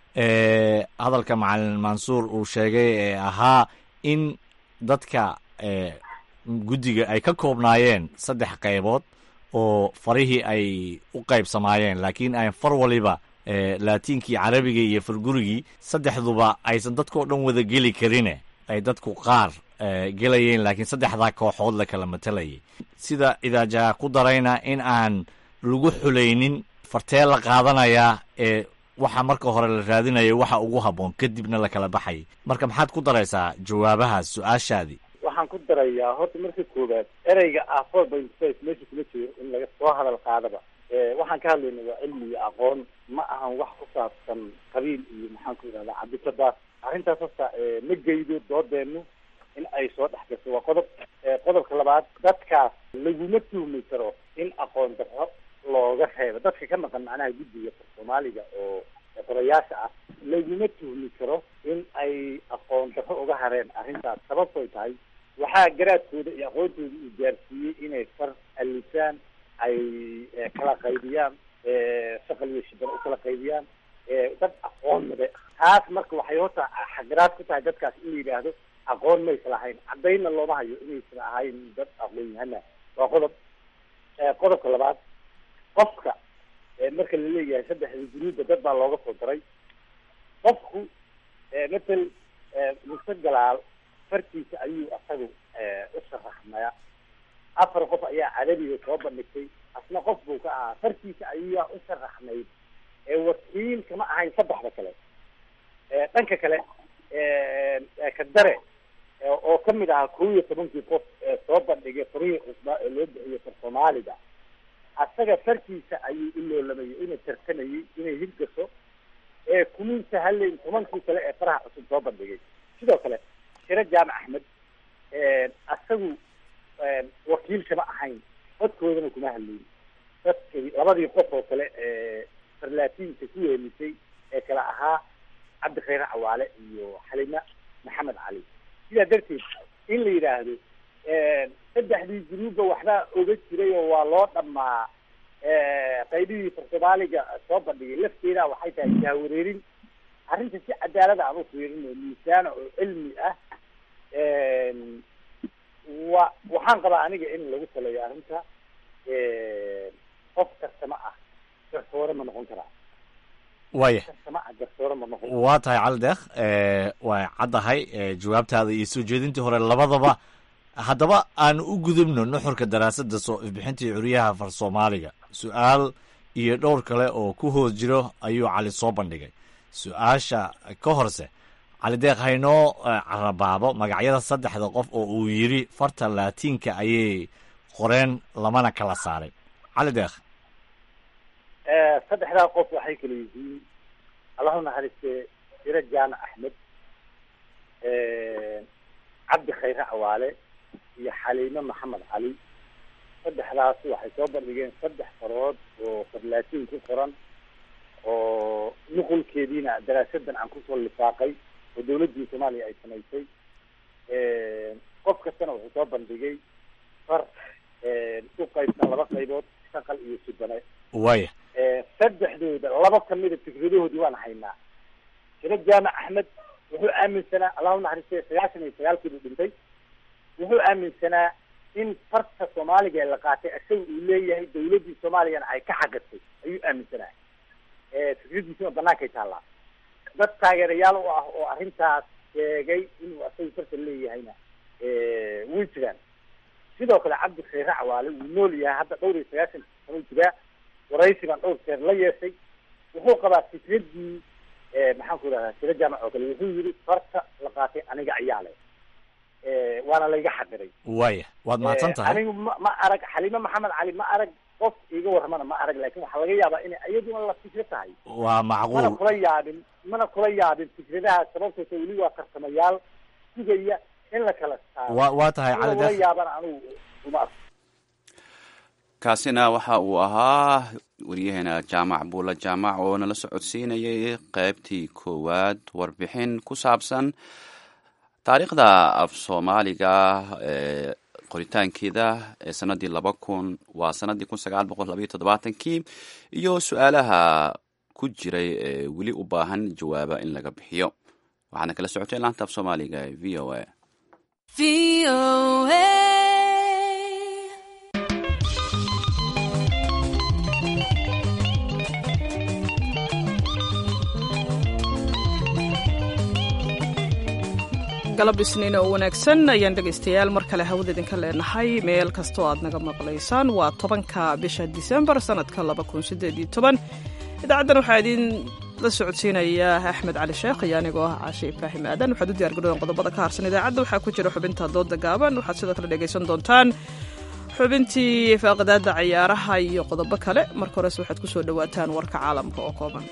Speaker 11: hadalka macalin mansuur uu sheegay ee ahaa in dadka guddiga ay ka koobnaayeen saddex qaybood oo farihii ay u qaybsamaayeen laakiin ay far waliba laatiinkii carabiga iyo fargurigii saddexduba aysan dadkao dhan wada geli karine ay dadku qaar gelayeen laakiin saddexdaa kooxood la kala matalayay sida idaajaha ku darayna in aan lagu xulaynin fartee la qaadanayaa ee waxa marka hore la raadinayo waxa ugu habboon kadibna la kala baxayay marka maxaad ku daraysaa jawaabahaas su-aashaadii
Speaker 12: waxaan ku darayaa horta marka koowaad ereyga ah four point five meesha kuma jiro in laga soo hadal qaadaba waxaan ka hadlayna waa cilmi iyo aqoon ma ahan wax ku saabsan qabiil iyo maxaan ku yidhahdaa cabdikadaas arrintaas hasta ma geydo doodeenu in ay soo dhex gasho waa qodob qodobka labaad dadkaas laguma tuhmi karo in aqoon darro looga reebo dadka ka maqan macnaha guddiga soomaaliga oo qorayaasha ah laguma tuhmi karo in ay aqoon darro uga hareen arrintaas sababtoy tahay waxaa garaadkooda iyo aqoontooda uu gaarsiiyey inay far alifaan ay kala qaybiyaan shaqal iyo shibano u kala qaybiyaan dad aqoon made taas marka waxay horta xagaraad ku tahay dadkaas in la yidhaahdo aqoon maysa lahayn caddaynna looma hayo inaysan ahayn dad aqoon yahana waa qodob qodobka labaad qofka marka la leeyahay saddexda guruubba dad baa looga soo daray qofku matal muse galaal fartiisa ayuu asagu u sharaxmaya afar qof ayaa cadabiga soo bandhigtay asna qof buu ka ahaa fartiisa ayaa u sharaxmayd wakiil kama ahayn saddexda kale dhanka kale kadare oo kamid ahaa kow iyo tobankii qof ee soo bandhigay farihii cusbaa ee loo bixiyo far soomaaliga asaga fartiisa ayuu u loolamayay inay tartamayay inay hirgaso ee kumiinta haleyn tobankii kale ee faraha cusub soo bandhigay sidoo kale shiro jaamac axmed asagu wakiil kama ahayn codkoodana kuma hadlayn dadkii labadii qof oo kale ee farlaatiinka ku weelisay ee kala ahaa cabdi khayre cawaale iyo xalima maxamed cali sidaa darteed in la yidhaahdo saddexdii guruubba waxbaa oga jiray oo waa loo dhamaa qaybihii far soomaaliga soo bandhigay lafteeda waxay tahay jahwareerin arrinta si cadaalada aan u fiirin oo miisaana oo cilmi ah wa waxaan qabaa aniga in lagu taleeyo arrinta qof kastama ah garsoore ma noqon karaa
Speaker 11: waaya
Speaker 12: kastama ah garsoore ma noqon
Speaker 11: waa tahay cali deekh waa caddahay jawaabtaada iyo soo jeedintii hore labadaba haddaba aan u gudubno nuxurka daraasadda soo ifbixintii curyaha far soomaaliga su-aal iyo dhowr kale oo ku hoos jiro ayuu cali soo bandhigay su-aasha ka horse cali deekh haynoo carabaabo magacyada saddexda qof oo uu yidhi farta laatiinka ayay qoreen lamana kala saarin cali deekh
Speaker 12: saddexdaa qof waxay kala yihiin allahu naxariiste shiro jaamac axmed cabdi khayre cawaale iyo xaliime maxamed cali saddexdaas waxay soo bandhigeen saddex farood oo farlaatiin ku qoran oo nuqulkeediina daraasadan aan kusoo lifaaqay oo dawladdii soomaaliya ay samaysay qof kastana wuxuu soo bandhigay far u qaybsan laba qaybood shaqal iyo subane
Speaker 11: waaya
Speaker 12: saddexdooda laba kamida fikradahoodii waan haynaa shiro jaamac axmed wuxuu aaminsanaa allahu naxariiste sagaashan iyo sagaalkiibuu dhintay wuxuu aaminsanaa in farta soomaaliga ee la qaatay isaga uu leeyahay dawladdii soomaaliyana ay ka xaqirtay ayuu aaminsanaa fikradiisuna banaankay taallaa dad taageerayaal u ah oo arrintaas sheegay inuu asaga farta leeyahayna way jiraan sidoo kale cabdi khayre cawaale wuu nool yahay hadda dhowr iyo sagaashan sano jiraa waraysi baan dhowr jeer la yeeshay wuxuu qabaa fikradii maxaan ku idhahdaa shiro jaamac oo kale wuxuu yidhi farta la qaatay aniga ayaa leh waana layga xadiray
Speaker 11: waaya waad mahadsan tahay
Speaker 12: anigu ma ma arag xalime maxamed cali ma arag qof iga warramana ma arag laakin waxaa laga yaabaa inay iyaduna la fikro tahay
Speaker 11: waa
Speaker 12: mana
Speaker 11: macquul
Speaker 12: kula yaabin mana kula yaabin fikradaha sababtoosa weli waa karsamayaal sugaya in la kala saaro
Speaker 11: waa waa tahay
Speaker 12: in
Speaker 11: cali
Speaker 12: lagula
Speaker 11: deekh
Speaker 12: yaabana anigu uma arko
Speaker 1: kaasina waxa uu ahaa waryaheena jaamac buulla jaamac oo nala socodsiinayay qeybtii koowaad warbixin ku saabsan taariikhda af soomaaliga ee qoritaankeeda ee sanadii laba kun waa sanadii kun sagaal boqol labayo toddobaatankii iyo su-aalaha ku jiray ee weli u baahan jawaaba in laga bixiyo waxaana kala socotay laanta af soomaaliga ee v o a
Speaker 2: galab isniin oo wanaagsan ayaan dhegaystayaal mar kale hawada idinka leenahay meel kastoo aad naga maqlaysaan waa tobanka bisha disembar sanadka laba kun sideed iyo toban idaacaddan waxaa idin la socodsiinaya axmed cali sheekh iyo anigoo ah caashe ibraahim aadan waxaad u diyargaroween qodobada ka harsan idaacadda waxaa ku jira xubinta dooda gaaban waxaad sidoo kale dhegaysan doontaan xubintii faaqadaada cayaaraha iyo qodobo kale marka horese waxaad ku soo dhowaataan warka caalamka oo kooban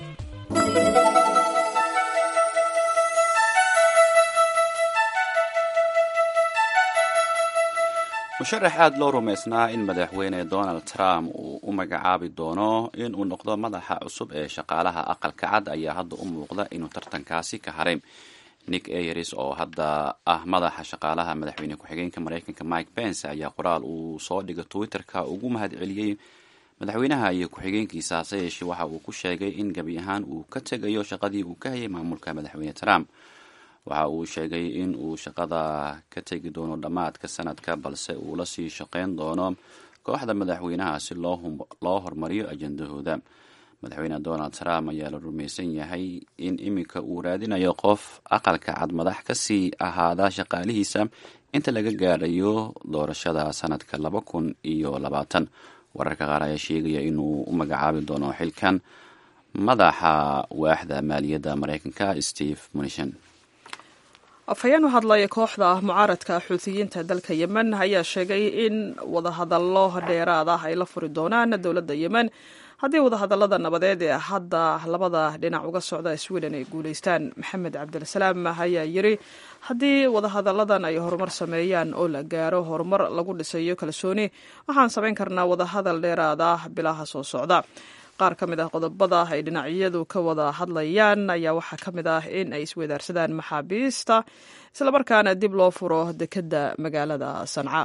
Speaker 1: musharax aad loo rumaysnaa in madaxweyne donald trump uu u magacaabi doono in uu noqdo madaxa cusub ee shaqaalaha aqalka cad ayaa hadda u muuqda inuu tartankaasi ka haray nick ayers oo hadda ah madaxa shaqaalaha madaxweyne ku-xigeenka mareykanka mike pence ayaa qoraal uu soo dhigay twitter-ka ugu mahadceliyey madaxweynaha iyo ku-xigeenkiisa hase yeeshee waxa uu ku sheegay in gebi ahaan uu ka tegayo shaqadii uu ka hayay maamulka madaxweyne trump waxa uu sheegay in uu shaqada ka tegi doono dhammaadka sanadka balse uu la sii shaqeyn doono kooxda madaxweynaha si loo hormariyo ajendahooda madaxweyne donald trump ayaa la rumaysan yahay in iminka uu raadinayo qof aqalka cad madax ka sii ahaada shaqaalihiisa inta laga gaadhayo doorashada sanadka laba kun iyo labaatan wararka qaar ayaa sheegaya inuu u magacaabi doono xilkan madaxa waaxda maaliyadda mareykanka steve munishan
Speaker 2: afhayeen u hadlaya kooxda mucaaradka xuutiyiinta dalka yemen ayaa sheegay in wadahadallo dheeraad ah ay la furi doonaan dowladda yemen haddii wadahadallada nabadeed ee hadda labada dhinac uga socda sweden ay guulaystaan maxamed cabdilsalaam ayaa yiri haddii wadahadalladan ay horumar sameeyaan oo la gaaro horumar lagu dhisayo kalsooni waxaan samayn karnaa wadahadal dheeraad ah bilaha soo socda qaar ka mid ah qodobada ay dhinacyadu ka wada hadlayaan ayaa waxaa ka mid ah in ay isweydaarsadaan maxaabiista islamarkaana dib loo furo dekedda magaalada sanca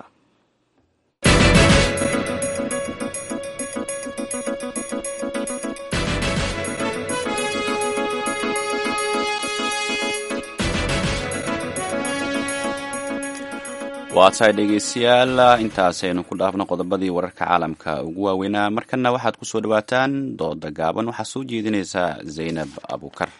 Speaker 1: waa tahay dhegeystayaal intaasaynu ku dhaafno qodobadii wararka caalamka ugu waaweynaa markana waxaad ku soo dhawaataan dooda gaaban waxaa soo jeedinaysaa zaynab abukar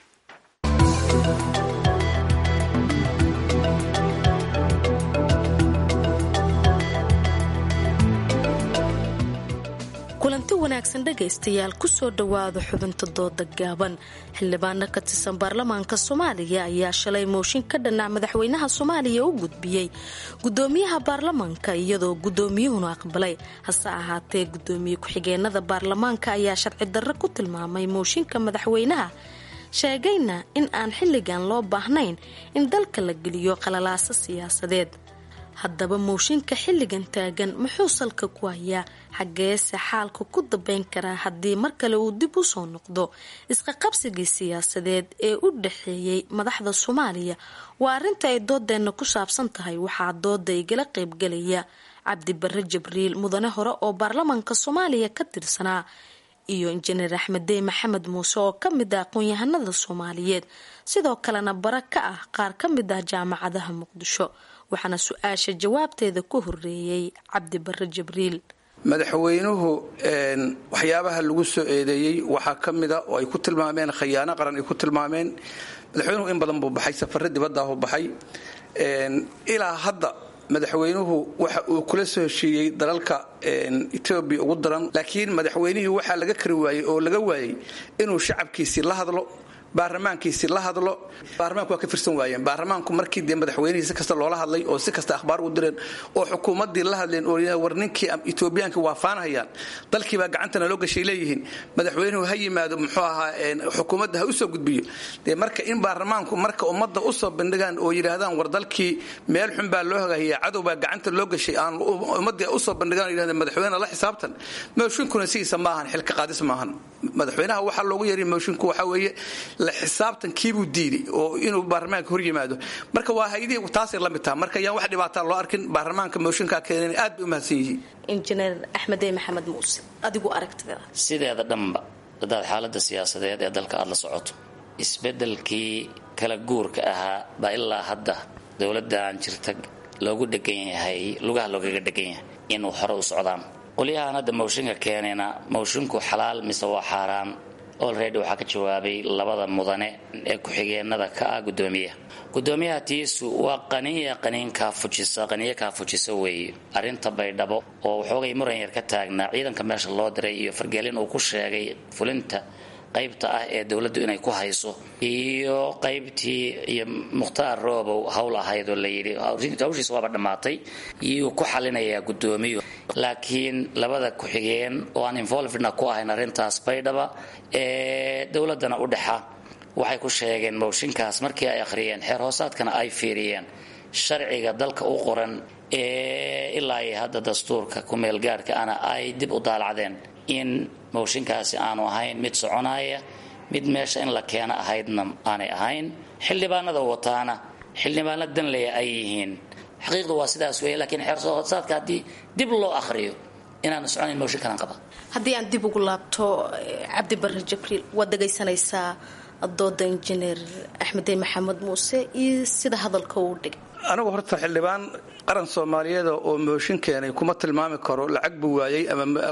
Speaker 16: kulanti wanaagsan dhegaystayaal kusoo dhowaada xubinta dooda gaaban xildhibaano ka tirsan baarlamaanka soomaaliya ayaa shalay mooshin ka dhanac madaxweynaha soomaaliya u gudbiyey gudoomiyaha baarlamaanka iyadoo gudoomiyuhuna aqbalay hase ahaatee gudoomiye ku-xigeenada baarlamaanka ayaa sharci darro ku tilmaamay mooshinka madaxweynaha sheegayna in aan xilligan loo baahnayn in dalka la geliyo qalalaaso siyaasadeed haddaba mooshinka xilligan taagan muxuu salka ku hayaa xaggeese xaalka ku dabeyn karaa haddii mar kale uu dib u soo noqdo isqaqabsigii siyaasadeed ee u dhaxeeyey madaxda soomaaliya waa arrinta ay doodeenna ku saabsan tahay waxaa dooda igala qaybgelaya cabdibare jibriil mudane hore oo baarlamaanka soomaaliya ka tirsanaa iyo injineer axmeddey maxamed muuse oo ka mid ah aqoon-yahanada soomaaliyeed sidoo kalena bara ka ah qaar ka mid ah jaamacadaha muqdisho waxaana su-aasha jawaabteeda ku horeeyey cabdibare jibriil
Speaker 17: madaxweynuhu waxyaabaha lagu soo eedeeyey waxaa ka mida oo ay ku tilmaameen khayaano qaran ay ku tilmaameen madaxweynuhu in badan buu baxay safare dibadaahu baxay ilaa hadda madaxweynuhu waxa uu kula soo heshiiyey dalalka etoobiya ugu daran laakiin madaxweynihii waxaa laga kari waayey oo laga waayey inuu shacabkiisii la hadlo baarlamaankiisi la hadlo baarlamaanku waa ka firsan waayeen baarlamaanku markii dee madaxweynihii si kasta loola hadlay oo si kasta akhbaar u direen oo xukuumaddii la hadleen oo war ninkii etoobiyaanka waa faanhayaan dalkiibaa gacantana loo gashay leeyihiin madaxweynuhu ha yimaado muxuu ahaa xukuumadda ha usoo gudbiyo dee marka in baarlamaanku marka ummadda usoo bandhigaan oo yidhaahdaan war dalkii meel xun baa loo hagahiya cadow baa gacanta loo gashay aan ummaddii usoo bandhigaan yidhahdeen madaxweyne la xisaabtan mooshinkuna sidiisa maahan xilka qaadis maahan madaxweynaha waxaa loogu yeeray moshinku waxaa weeye la xisaabtankiibuu diiday oo inuu baarlamaanka hor yimaado marka waa haydii taasay la mid taha marka yaan wax dhibaataa loo arkin baarlamaanka mooshinkaa keenan aad bay u mahadsan yihiin
Speaker 16: injineer axmedey maxamed muuse adigu aragtida
Speaker 18: sideeda dhanba hadaad xaalada siyaasadeed ee dalka aada la socoto isbedelkii kala guurka ahaa baa ilaa hadda dowladan jirta loogu dhegan yahay lugaha loogaga dhegan yahay inuu hore u socdaan qolyahan hadda mooshinka keenayna moshinku xalaal mise waa xaaraan olredy waxaa ka jawaabay labada mudane ee ku-xigeenada ka ah gudoomiyaha gudoomiyaha tiisu waa qaniya qaniin kaafujisa qaniyo kaafujisa weeye arrinta baydhabo oo waxoogay muran yar ka taagnaa ciidanka meesha loo diray iyo fargelin uu ku sheegay fulinta qaybta ah ee dowladdu inay ku hayso iyo qaybtii iyo mukhtaar roobow hawl ahayd oo layidhi hawshiisa waaba dhammaatay iyuu ku xalinayaa guddoomiyu laakiin labada ku-xigeen oo aan involvedna ku ahayn arrintaas baydhaba ee dowladdana u dhexa waxay ku sheegeen mooshinkaas markii ay akhriyeen xeer hoosaadkana ay fiiriyeen sharciga dalka u qoran ee ilaa iyo hadda dastuurka ku-meelgaarka ana ay dib u daalacdeen in mooshinkaasi aanu ahayn mid soconaya mid meesha in la keeno ahaydna aanay ahayn xildhibaanada wataana xildhibaano danleya ay yihiin xaqiiqdu waa sidaas weeye lakiin xeersoosaadka haddii dib loo akhriyo inaanu soconayn mooshin kalan qaba
Speaker 16: haddii aan dib ugu laabto cabdibare jibriil waad dhegaysanaysaa dooda injineer axmedey maxamed muuse iyo sida hadalka uu dhigay
Speaker 17: anigu horta xildhibaan qaran soomaaliyeed oo mooshin keenay kuma tilmaami karo lacag buu waayey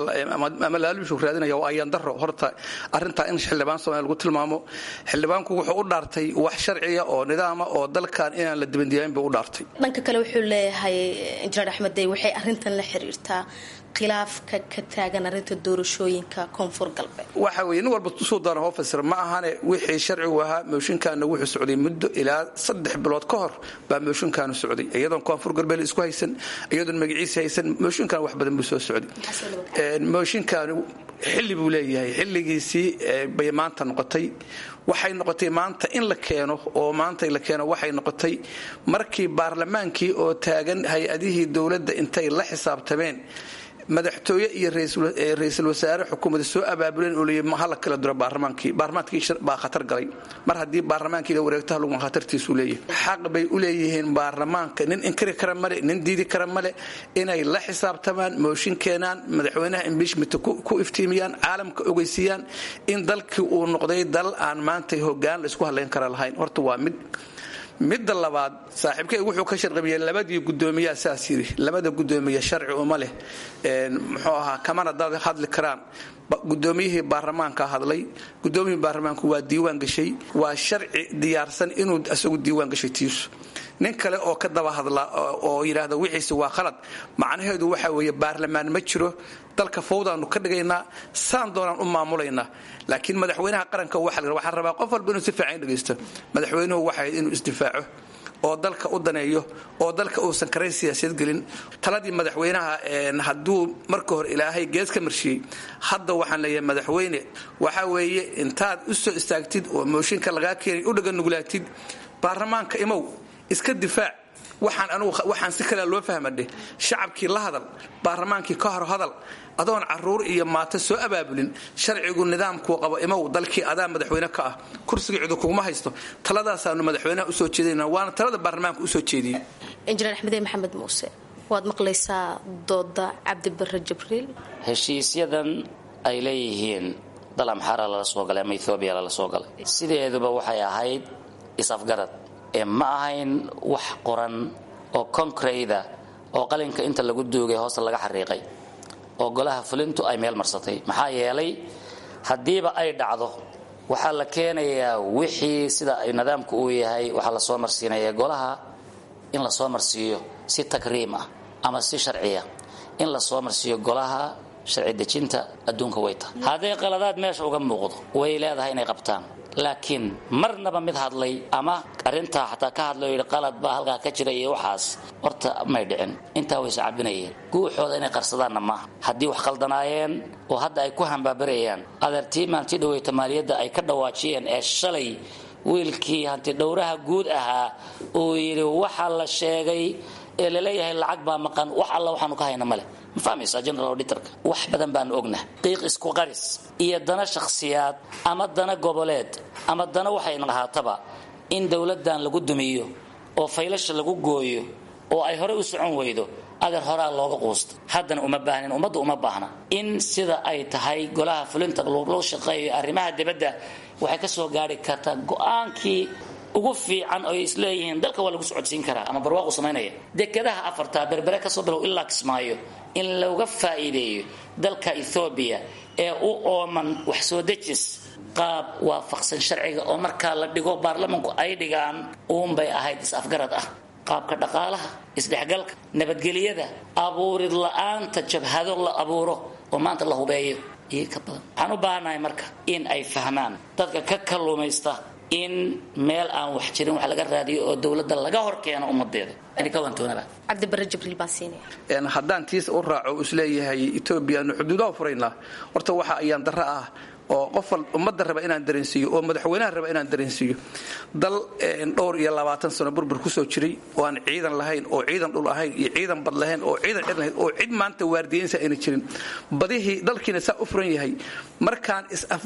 Speaker 17: ama laaluushuu raadinaya waa ayaan daro horta arrintaa in xildhibaan soomaaliya lagu tilmaamo xildhibaanku wuxuu u dhaartay wax sharciya oo nidaama oo dalkan inaan la dibandiyaayn buu u dhaartay
Speaker 16: dhanka kale wuxuu leeyahay injineer axmed dey waxay arrintan la xiriirtaa khilaafka ka taagan arrinta doorashooyinka koonfur galbeed
Speaker 17: waxa weye nin walba suu doona hoo fasira ma ahane wixii sharcigu ahaa mooshinkaana wuxuu socday muddo ilaa saddex bilood ka hor baa mooshinkaanu socday iyadoon koonfur galbeed isku haysan iyadoon magaciisa haysan mooshinkan wax badan buu soo socday mooshinkaanu xilli buu leeyahay xilligiisii bay maanta noqotay waxay noqotay maanta in la keeno oo maanta la keeno waxay noqotay markii baarlamaankii oo taagan hay-adihii dowladda intay la xisaabtameen madaxtooye iyo ra-iisul wasaare xukuumadda soo abaabuleen oo leeyahy hala kala diro baarlamaankii baarlamaankii baa khatar galay mar haddii baarlamaankii la wareegto laguma khatartiisuu leeyahay xaq bay u leeyihiin baarlamaanka nin inkari kara male nin diidi kara male inay la xisaabtamaan mooshin keenaan madaxweynaha imbiishmenta ku iftiimiyaan caalamka ogeysiiyaan in dalkii uu noqday dal aan maanta hogaan la isku hadlayn kara lahayn horta waa mid midda labaad saaxiibkay wuxuu ka sharqabiyey labadii gudoomiyaa saas yidhi labada gudoomiye sharci uma leh muxuu ahaa kamana dad hadli karaan gudoomiyihii baarlamaanka hadlay gudoomiyihii baarlamaanku waa diiwaan gashay waa sharci diyaarsan inuu isagu diiwaan gashay tiisu nin kale oo ka daba hadla oo yidhaahda wixiisi waa khalad macnaheedu waxa weeye baarlamaan ma jiro dalka fawdaanu ka dhigaynaa saan doonaan u maamulaynaa laakiin madaxweynaha qaranka waxaa rabaa qof walba inuu si fiican dhegaysto madaxweynuhu waxay inuu isdifaaco oo dalka u daneeyo oo dalka uusan karayn siyaasiyad gelin taladii madaxweynaha hadduu marka hore ilaahay gees ka marshiyey hadda waxaan leeyahay madaxweyne waxa weeye intaad u soo istaagtid oo mooshinka lagaa keenay u dhaganuglaatid baarlamaanka imow iska difaac waxaan anugu waxaan si kale loo fahmadhe shacabkii la hadal baarlamaankii ka hor hadal adoon caruur iyo maato soo abaabulin sharcigu nidaamkuu qabo imow dalkii adaa madaxweyne ka ah kursiga cidu kuguma haysto taladaasaanu madaxweynaha usoo jeedinaa waana talada baarlamaanka usoo jeediyey
Speaker 16: injineer axmedee maxamed muuse waad maqlaysaa dooda cabdibare jibriil
Speaker 18: heshiisyadan ay leeyihiin dal amxaara lala soo galay ama ethoobiya lala soo galay sideeduba waxay ahayd is-afgarad ee ma ahayn wax qoran oo konkrayda oo qalinka inta lagu duugay hoosta laga xariiqay oo golaha fulintu ay meel marsatay maxaa yeelay haddiiba ay dhacdo waxaa la keenayaa wixii sida ay nidaamku uu yahay waxaa la soo marsiinaya golaha in la soo marsiiyo si takriim ah ama si sharciya in la soo marsiiyo golaha sharci dejinta adduunka way tahay hadday qaladaad meesha uga muuqdo way leedahay inay qabtaan laakiin marnaba mid hadlay ama arintaa xataa ka hadlay yidhi qalad baa halkaa ka jira iyo waxaas horta may dhicin intaa way iscabinayeen guuxooda inay qarsadaanna maaha haddii wax khaldanaayeen oo hadda ay ku hambaabarayaan adeertii maantii dhaweyta maaliyadda ay ka dhawaajiyeen ee shalay wiilkii hantidhowraha guud ahaa uu yidhi waxa la sheegay ee laleeyahay lacag baa maqan wax alla waxaanu ka hayna male ma fahmaysaa general auditorka wax badan baanu ognah qiiq isku qaris iyo dana shakhsiyaad ama dana goboleed ama dana waxayna ahaataba in dowladdan lagu dumiyo oo faylasha lagu gooyo oo ay hore u socon weydo adeer horaa looga quusta haddana uma baahnin ummadda uma baahna in sida ay tahay golaha fulinta loo shaqeeyo arrimaha dibadda waxay ka soo gaari kartaa go-aankii ugu fiican oy isleeyihiin dalka waa lagu socodsiin karaa ama barwaaqu samaynaya dekedaha afartaa berbere kasoo bilow ilaa kismaayo in looga faa'iideeyo dalka ethoobiya ee u ooman wax soo dejis qaab waafaqsan sharciga oo markaa la dhigo baarlamanku ay dhigaan uunbay ahayd is-afgarad ah qaabka dhaqaalaha isdhexgalka nabadgelyada abuurid la-aanta jabhado la abuuro oo maanta la hubeeyo iyo ka badan waxaan u baahannahay marka in ay fahmaan dadka ka kalluumaysta in meel aan wax jirin wax laga raadiyo oo dowladda laga hor keeno ummadeeda
Speaker 16: cabdibare jibriil baan siinaya
Speaker 17: haddaan tiis u raaco isleeyahay etoobiya aanu xuduudaha furaynaa horta waxa ayaan darro ah oo qof ummadda raba inaan dareensiiyo oo madaxweynaha raba inaan dareensiiyo dal dhowr iyo labaatan sano burbur kusoo jiray oo aan ciidan lahayn oo ciidan dhul ahayn iyo ciidan bad lahayn oo ciidan cid lahayn oo cid maanta waardiyeynsa ayna jirin badihii dalkiina saa u furan yahay markaan is-afgarad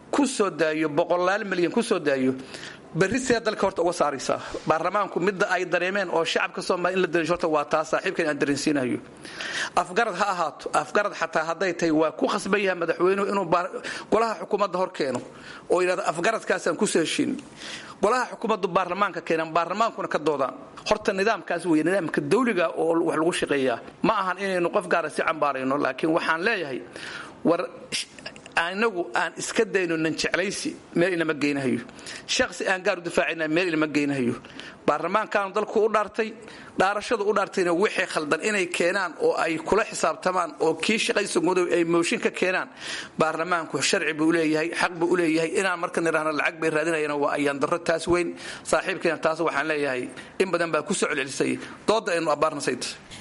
Speaker 17: ku soo daayo boqolaal milyan ku soo daayo berri see dalka horta uga saaraysaa baarlamaanku midda ay dareemeen oo shacabka soomaaliya in la dareensho horta waa taa saaxiibkan aan dareensiinayo afgarad ha ahaato afgarad xataa hadday tahay waa ku khasban yahay madaxweynuhu inuu golaha xukuumadda hor keeno oo yidhahdo afgaradkaasaan kusoo heshiin golaha xukuumaddu baarlamaanka keenaan baarlamaankuna ka doodaan horta nidaamkaas weeye nidaamka dawliga oo wax lagu shaqeeyaa ma ahan inaynu qof gaara si cambaarayno laakiin waxaan leeyahay war anagu aan iska dayno nan jeclaysi meel inama geynahayo shaqsi aan gaar u difaacayna meel inama geynahayo baarlamaankaanu dalku u dhaartay dhaarashadu u dhaartayna wixii khaldan inay keenaan oo ay kula xisaabtamaan oo kii shaqaysa gudow ay mooshin ka keenaan baarlamaanku sharci buu leeyahay xaq buu u leeyahay inaan marka nidhaahno lacag bay raadinayaan waa ayaan darro taas weyn saaxiibkeena taas waxaan leeyahay in badan baa ku soo celcelisay dooda aynu abbaarnasayt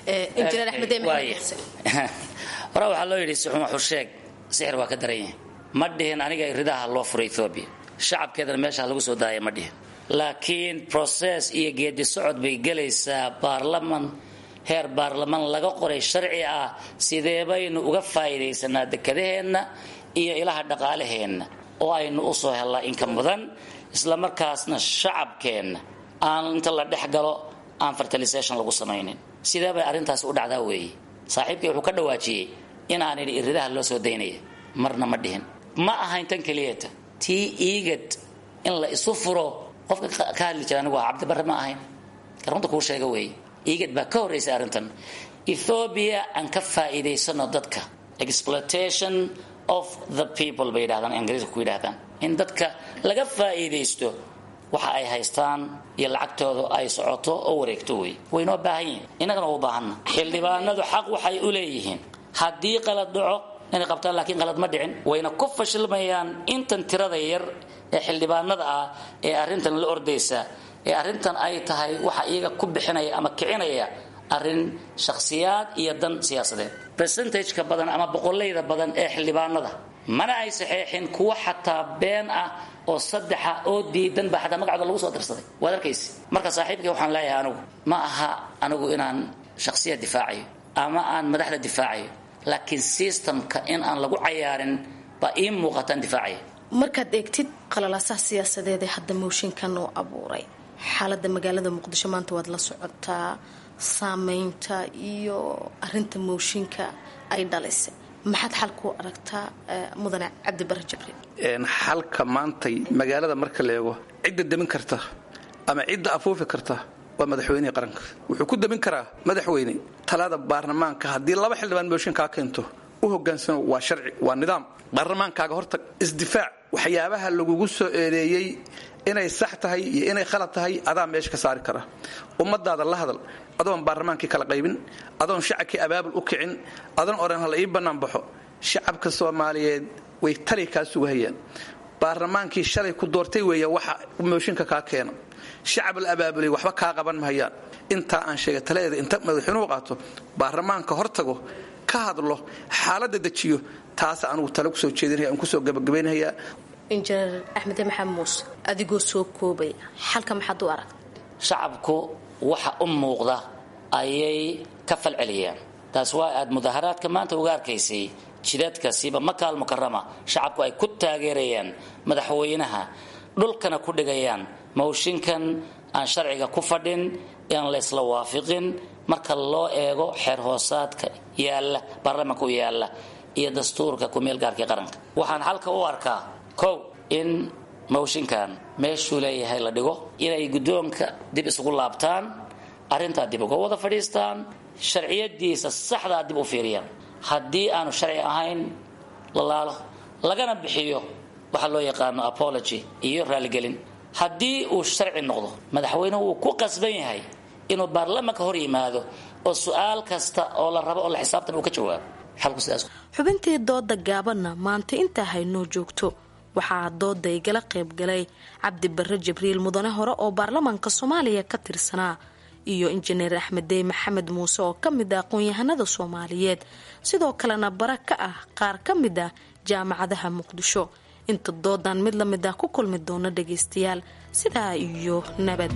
Speaker 18: hore waxaa loo yidhi sixuma xusheeg sixir waa ka daran yahay ma dhihin aniga ridaha loo furay ethoobiya shacabkeedana meeshaa lagu soo daaya ma dhihin laakiin process iyo geedi socod bay gelaysaa baarlaman heer baarlaman laga qoray sharci ah sidee baynu uga faa'iidaysanaa dekadaheenna iyo ilaha dhaqaalaheenna oo aynu u soo hellaa inka mudan isla markaasna shacabkeenna aan inta la dhex galo aan fertilisation lagu samaynin sidee bay arrintaas u dhacdaa weeye saaxiibkii wuxuu ka dhawaajiyey inaan idhi iridaha loo soo daynaya marna ma dhihin ma ahayn tan keliyata tii iigad in la isu furo qofka ka hadli jira anigu waa cabdibarre ma ahayn karunta kuu sheega weeye iigad baa ka horraysay arrintan ethobia aan ka faa'iidaysano dadka exploitation of the people bay yidhahdaan ingiriiska ku yidhahdaan in dadka laga faa'iidaysto waxa ay haystaan iyo lacagtooda ay socoto oo wareegto wey waynoo baahan yihin innagana u baahanna xildhibaanadu xaq waxay u leeyihiin haddii qalad dhaco inay qabtaan laakiin qalad ma dhicin wayna ku fashilmayaan intan tirada yar ee xildhibaanada ah ee arrintan la ordaysa ee arrintan ay tahay waxa iyaga ku bixinaya ama kicinaya arrin shakhsiyaad iyo dan siyaasadeed percentageka badan ama boqolayda badan ee xildhibaanada mana ay saxeexin kuwa xataa been ah oo saddexa oo diidan baa xataa magacooda lagu soo darsaday waad arkaysa marka saaxiibkii waxaan leeyahay anigu ma aha anigu inaan shakhsiyad difaacayo ama aan madaxda difaacayo laakiin systemka in aan lagu cayaarin baa ii muuqataan difaacaya
Speaker 16: markaad eegtid qalalaasaha siyaasadeed ee hadda mooshinkan uu abuuray xaalada magaalada muqdisho maanta waad la socotaa saameynta iyo arinta mooshinka ay dhalisay maxaad xal ku aragtaa mudane cabdibare jibriil
Speaker 17: xalka maantay magaalada marka la eego cidda demin karta ama cidda afuufi karta waa madaxweynihii qaranka wuxuu ku demin karaa madaxweyne talada baarlamaanka haddii laba xildhibaan mooshin kaa keento u hogaansamo waa sharci waa nidaam baarlamaankaaga horta isdifaac waxyaabaha lagugu soo eedeeyey inay sax tahay iyo inay khalad tahay adaa meesha ka saari kara ummadaada la hadal adoon baarlamaankii kala qaybin adoon shacabkii abaabul u kicin adoon oran hala ii bannaan baxo shacabka soomaaliyeed way tali kaa sugahayaan baarlamaankii shalay ku doortay weeya waxa mooshinka kaa keena shacab la abaabulay waxba kaa qaban mahayaan intaa aan sheegay taladeeda inta madaxweynuhu qaato baarlamaanka hortago ka hadlo xaaladda dejiyo taasa anugu tale kusoo jeedinaya aan kusoo gabagabaynhayaa
Speaker 16: injineer axmed maxamed muuse adigoo soo koobaya xalka maxaad u arag
Speaker 18: shacabku waxa u muuqda ayay ka falceliyaan taas waa aad mudaharaadka maanta uga arkaysay jidadka siba makaal mukarama shacabku ay ku taageerayaan madaxweynaha dhulkana ku dhigayaan mawshinkan aan sharciga ku fadhin aan la ysla waafiqin marka loo eego xeer hoosaadka yaalla baarlamaanka u yaalla iyo dastuurka kumeelgaarkii qaranka waxaan halka u arkaa kow in mawshinkan meeshuu leeyahay la dhigo inay guddoonka dib isugu laabtaan arrintaa dib uga wada fadhiistaan sharciyadiisa saxdaa dib u fiiriyaan haddii aanu sharci ahayn la laalo lagana bixiyo waxa loo yaqaano apology iyo raaligelin haddii uu sharci noqdo madaxweyne wuu ku qasban yahay inuu baarlamaanka hor yimaado oo su-aal kasta oo la rabo oo la xisaabtan uu ka jawaabo xalku sidaas
Speaker 16: xubintii dooda gaabanna maanta intaa haynoo joogto waxaa dooda igala qaybgalay cabdi barre jibriil mudane hore oo baarlamaanka soomaaliya ka tirsanaa iyo injineer axmed dey maxamed muuse oo ka mid ah aqoon-yahanada soomaaliyeed sidoo kalena bara ka ah qaar ka mid ah jaamacadaha muqdisho inta doodan mid la mid ah ku kulmi doona dhagaystayaal sidaa iyo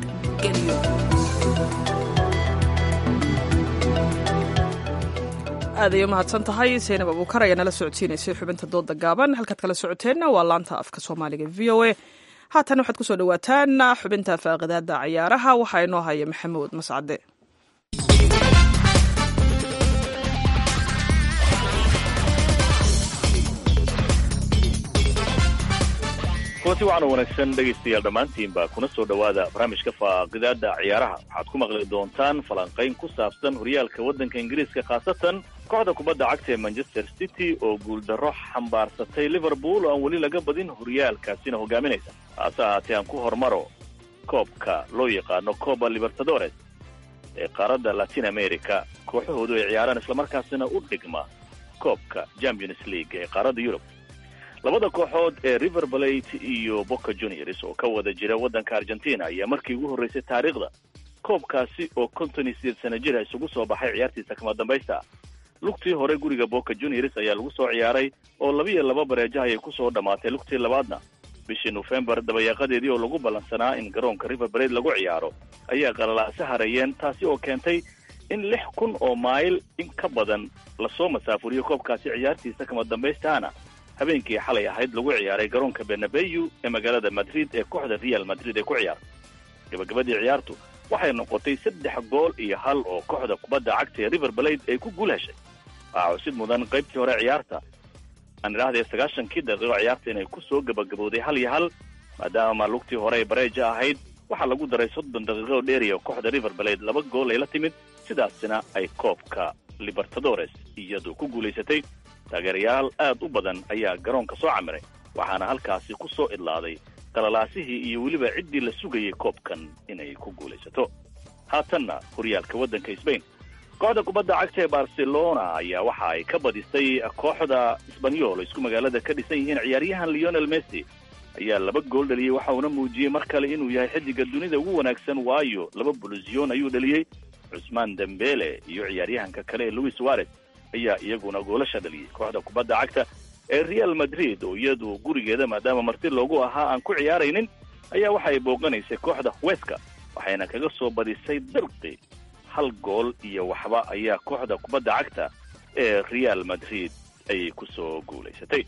Speaker 16: nabadgelyo
Speaker 2: aaday umahadsan tahay saynab abuukar ayaa nala socodsiinaysay xubinta dooda gaaban halkaad kala socoteenna waa laanta afka soomaaliga v o a haatan waxaad kusoo dhawaataan xubinta faaqidaada cayaaraha waxaa inoo haya maxamuud mascade
Speaker 19: kulanti waxaana wanaagsan dhegaystayaal dhammaantiinba kuna soo dhowaada barnaamijka faaqidaada ciyaaraha waxaad ku maqli doontaan falanqayn ku saabsan horyaalka waddanka ingiriiska khaasatan kooxda kubadda cagta ee manchester city oo guuldarro xambaarsatay liverpool oo aan weli laga badin horyaalkaasina hogaaminaysa haase ahaatee aan ku hormaro koobka loo yaqaano coba libertadores ee qaaradda latin america kooxahoodu ay ciyaaraan islamarkaasina u dhigma koobka champions league ee qaaradda yurub labada kooxood ee river balate iyo boca juniors oo ka wada jira waddanka argentina ayaa markii ugu horreysay taariikhda koobkaasi oo konton iyo sideed sana jira isugu soo baxay ciyaartiisa kama dambaysta lugtii hore guriga boca juniors ayaa lagu soo ciyaaray oo laba iyo laba bareejaha ayay kusoo dhammaatay lugtii labaadna bishii nofembar dabayaaqadeedii oo lagu ballansanaa in garoonka river balate lagu ciyaaro ayaa qalalaase hareeyeen taasi oo keentay in lix kun oo mayl in ka badan lasoo masaafuriyo koobkaasi ciyaartiisa kama dambaystaana habeenkii xalay ahayd lagu ciyaaray garoonka benabeyu ee magaalada madrid ee kooxda real madrid ee ku ciyaartay gabagabadii ciyaartu waxay noqotay saddex gool iyo hal oo kooxda kubadda cagta ee river balade ay ku guul heshay waxaa cusid mudan qaybtii hore ciyaarta aan idhahdee sagaashankii daqiiqo ciyaarta inay ku soo gabagabowday hal iyo hal maadaama lugtii hore ay bareeja ahayd waxaa lagu daray soddon daqiiqo dheeriya oo kooxda river balade laba gool ay la timid sidaasina ay koobka libertadores iyadu ku guulaysatay taageerayaal aad u badan ayaa garoonka soo camiray waxaana halkaasi ku soo idlaaday qalalaasihii iyo weliba ciddii la sugayay koobkan inay ku guulaysato haatanna horyaalka waddanka sbain kooxda kubadda cagta ee barcelona ayaa waxa ay ka badisay kooxda sbanyol oo isku magaalada ka dhisan yihiin ciyaaryahan leonel messi ayaa laba gool dhaliyey waxa uuna muujiyey mar kale inuu yahay xiddiga dunida ugu wanaagsan waayo laba bulusyoon ayuu dhaliyey cusmaan dembele iyo ciyaaryahanka kale ee louis suarez ayaa iyaguna goolasha dhaliyey kooxda kubadda cagta ee real madrid oo iyadu gurigeeda maadaama marti loogu ahaa aan ku ciyaaraynin ayaa waxa ay booqanaysay kooxda weska waxayna kaga soo badisay dirqi hal gool iyo waxba ayaa kooxda kubadda cagta ee real madrid ayay ku soo guulaysatay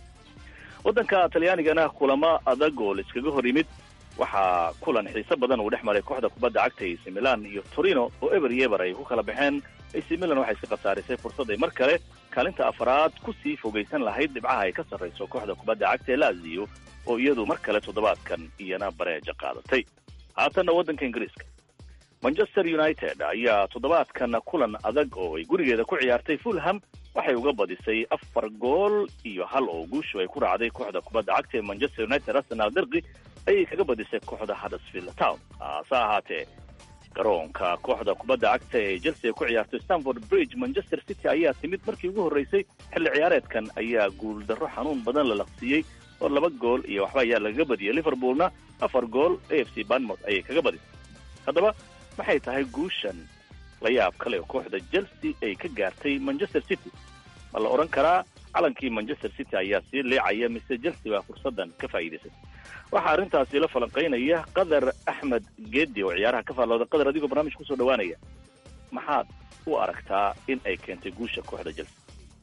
Speaker 19: waddanka talyaanigana kulamo adag oo laiskaga hor yimid waxaa kulan xiise badan uu dhex maray kooxda kubadda cagta ac milan iyo torino oo eber iyo eber ay ku kala baxeen ac milan waxay iska khasaarisay fursad ay mar kale kaalinta afraad ku sii fogaysan lahayd dhibcaha ay ka sarrayso kooxda kubadda cagta ee lazio oo iyadu mar kale toddobaadkan iyana bareeja qaadatay haatanna waddanka ingiriiska manchester united ayaa toddobaadkan kulan adag oo ay gurigeeda ku ciyaartay fulham waxay uga badisay afar gool iyo hal oo guushu ay ku raacday kooxda kubadda cagta ee manchester united arsenal derqi ayay kaga badisay kooxda huddersfield town hase ahaatee garoonka kooxda kubadda cagta ee chelsea ku ciyaartay stanford bridge manchester city ayaa timid markii ugu horreysay xilli ciyaareedkan ayaa guuldarro xanuun badan la laqsiiyey oo laba gool iyo waxba ayaa lagaga badiyey liverpoolna afar gool a f c banmouth ayay kaga badisay haddaba maxay tahay guushan la yaab kale oo kooxda chelsea ay ka gaartay manchester city ma la odhan karaa calankii manchester city ayaa sii leecaya mise chelsea baa fursaddan ka faa'iidaysay waxaa arrintaasi la falanqaynaya qadar axmed geedi oo ciyaaraha ka faallooda qadar adigoo barnaamij kusoo dhawaanaya maxaad u aragtaa in ay keentay guusha kooxda chelsea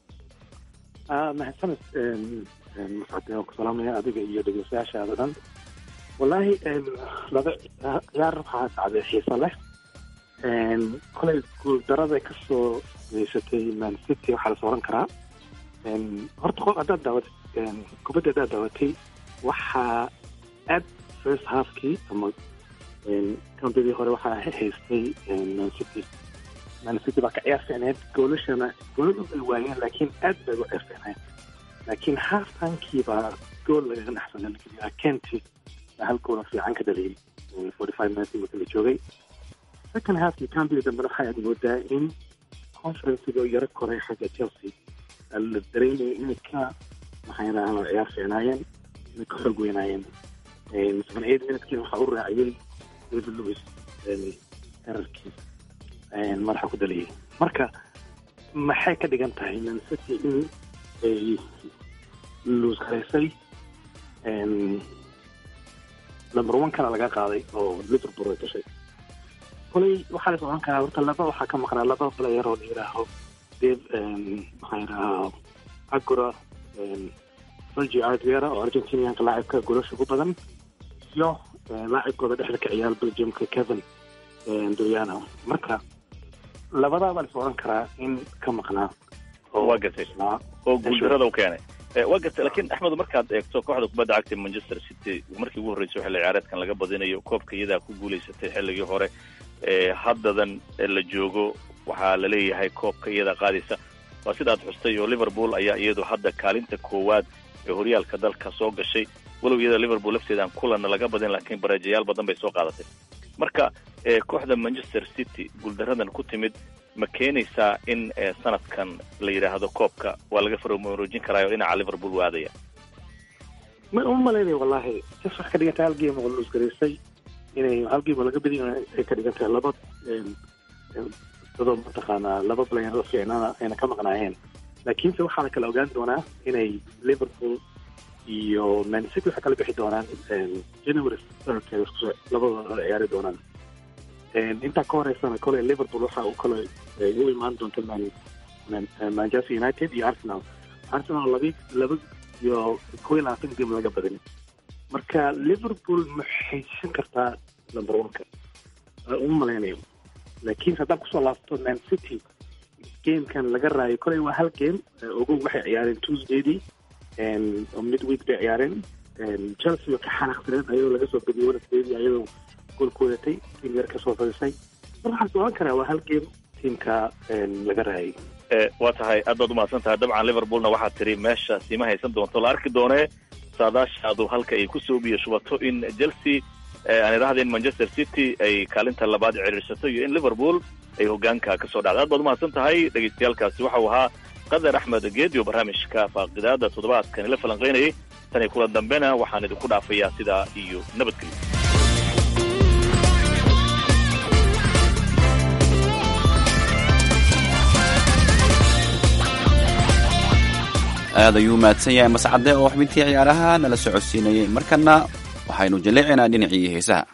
Speaker 20: mahadsaned mascade waan ku salaamaya adiga iyo dhegeystayaashaada dhan wallaahi laba ciyaar waxaa dhacday xiiso leh kolay guuldarada kasoo geysatay man city waxaa lasoo oran karaa horta qof haddaad daawat kubadda haddaad daawatay waxaa aad first halfkii ama kambadii hore waxaa haystay man city man city baa ka ciyaar fiicneed goolashana gooladu ay waayeen laakiin aad bay u ciyaar fiicneed laakiin half timekii baa gool lagaga dhaxsanay kenti baa hal goola fiican ka dhaliyay forty five minutes marka la joogay second halfkii kambadii dambena waxay aad moodaa in conferencigoo yaro koray xagga chelsea la dareemaya inay ka maxay yidhahdaan ciyaar fiicnaayeen inay ka xoog weynaayeen seven eight minutekiina waxaa u raaciyey david lewis erarkii madaxa ku daliyay marka maxay ka dhigan tahay man city in ay luus garaysay number one kana laga qaaday oo liverpool ay gashay kolay waxaa la socon karaa horta laba waxaa ka maqnaa laba player oo la yidhaaho dave maxaa yidhahaa agura sergi adriera oo argentinianka laacibka goolasha ugu badan iyo laacibkooda dhexda ka ciyaar belgiumka kevin doriano marka labadaa baa lis odhan karaa in ka maqnaa
Speaker 19: waa gartay oo guuldarada u keenay waa gartay lakiin axmed markaad eegto kooxda kubadda cagta manchester city markii ugu horreysay xilli ciyaareedkan laga badinayo koobka iyadaa ku guulaysatay xilligii hore haddadan la joogo waxaa la leeyahay koobka iyadaa qaadaysa waa sidaad xustay oo liverpool ayaa iyadu hadda kaalinta koowaad ee horyaalka dalka soo gashay walow iyada liverpool lafteedaan kulanna laga badin laakiin bareejayaal badan bay soo qaadatay marka kooxda manchester city guuldaradan ku timid ma keenaysaa in sanadkan la yidhaahdo koobka waa laga farmaroojin karaayo dhinaca liverpool waadaya
Speaker 20: ma uma malaynaya wallahi sis wax ka dhigantay hal game oo luus garaysay inay hal game oo laga badin ay ka dhigantahay laba dadoo mataqaanaa laba player oo fiicnana ayna ka maqnaayeen laakiinse waxaa la kala ogaan doonaa inay liverpool iyo man city waxay kala bixi doonaan january third labadooda ciyaari doonaan intaa ka horeysana kole liverpool waxa uu kale u imaan doonta man manchester united iyo arsenal arsenal laba laba iyo kow iyo labaatan game laga badin marka liverpool ma xaysan kartaa number one-ka uma malaynayo laakiin haddaan kusoo laabto man city gamekan laga raayo koley waa hal game ogow waxay ciyaareen tuesdaydii midweek bay ciyaareen chelsea oo ka xanaaqsaneed ayadoo laga soo badiyey wednesdaydii ayadoo gool ku wadatay tiim yar kasoo fadisay mar waxaan is oran karaa waa hal game tiimka laga raayay
Speaker 19: waa tahay aad baad umahadsan tahay dabcan liverpoolna waxaad tiri meesha siima haysan doonto la arki doonee saadaashaadu halka ay kusoo biyo shubato in chelsea aan idhahda in manchester city ay kaalinta labaad ciriirsato iyo in liverpool ay hogaanka kasoo dhacda aad baad umahadsan tahay dhegaystayaalkaasi waxau ahaa qadar axmed geedio barnaamijka faaqidaada toddobaadkan ila falanqaynayay tan iyo kulan dambena waxaan idinku dhaafayaa sidaa iyo nabadgelyo
Speaker 1: aad ayuu mahadsan yahay mascade oo xubintii ciyaaraha nala socodsiinayay markana waxaynu jaleecinaa dhinacii heesaha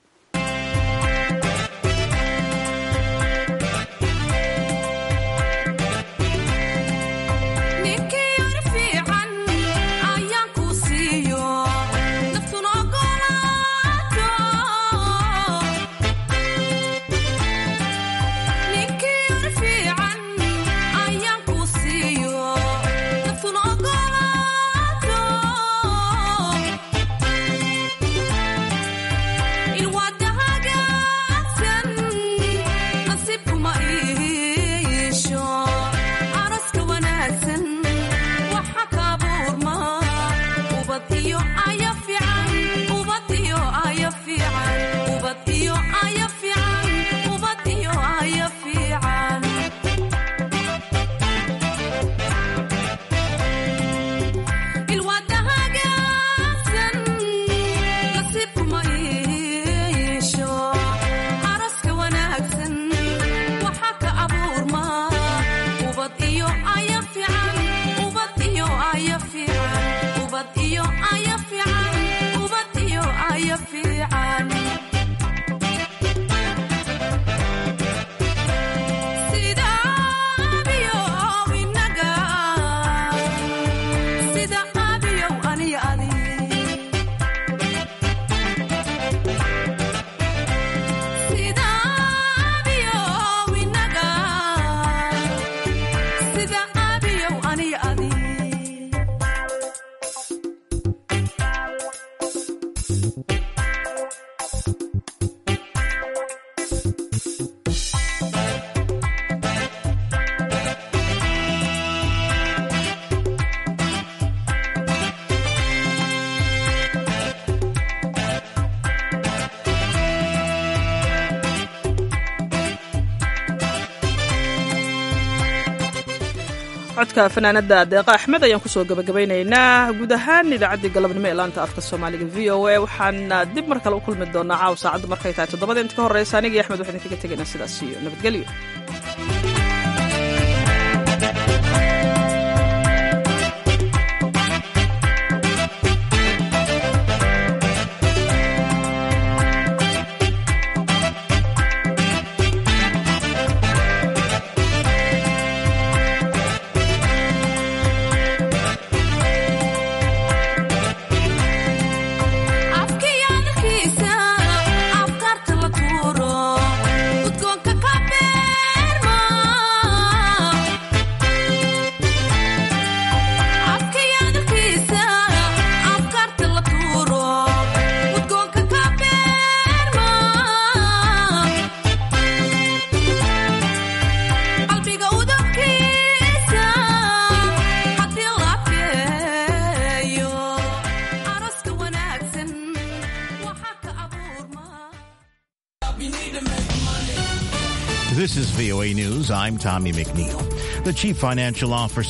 Speaker 2: codka fanaanada deeqa axmed ayaan kusoo gabagabaynaynaa guud ahaan idaacaddii galabnimo ee laanta afka soomaaliga v o a waxaan dib mar kale u kulmi doonaa caaw saacaddu markay tahay toddobada inta ka horreysa anigii axmed waxaan idinkaga tegaynaa sidaas iyo nabadgelyo
Speaker 21: This is VOA News. I'm Tommy McNeil. The chief financial officer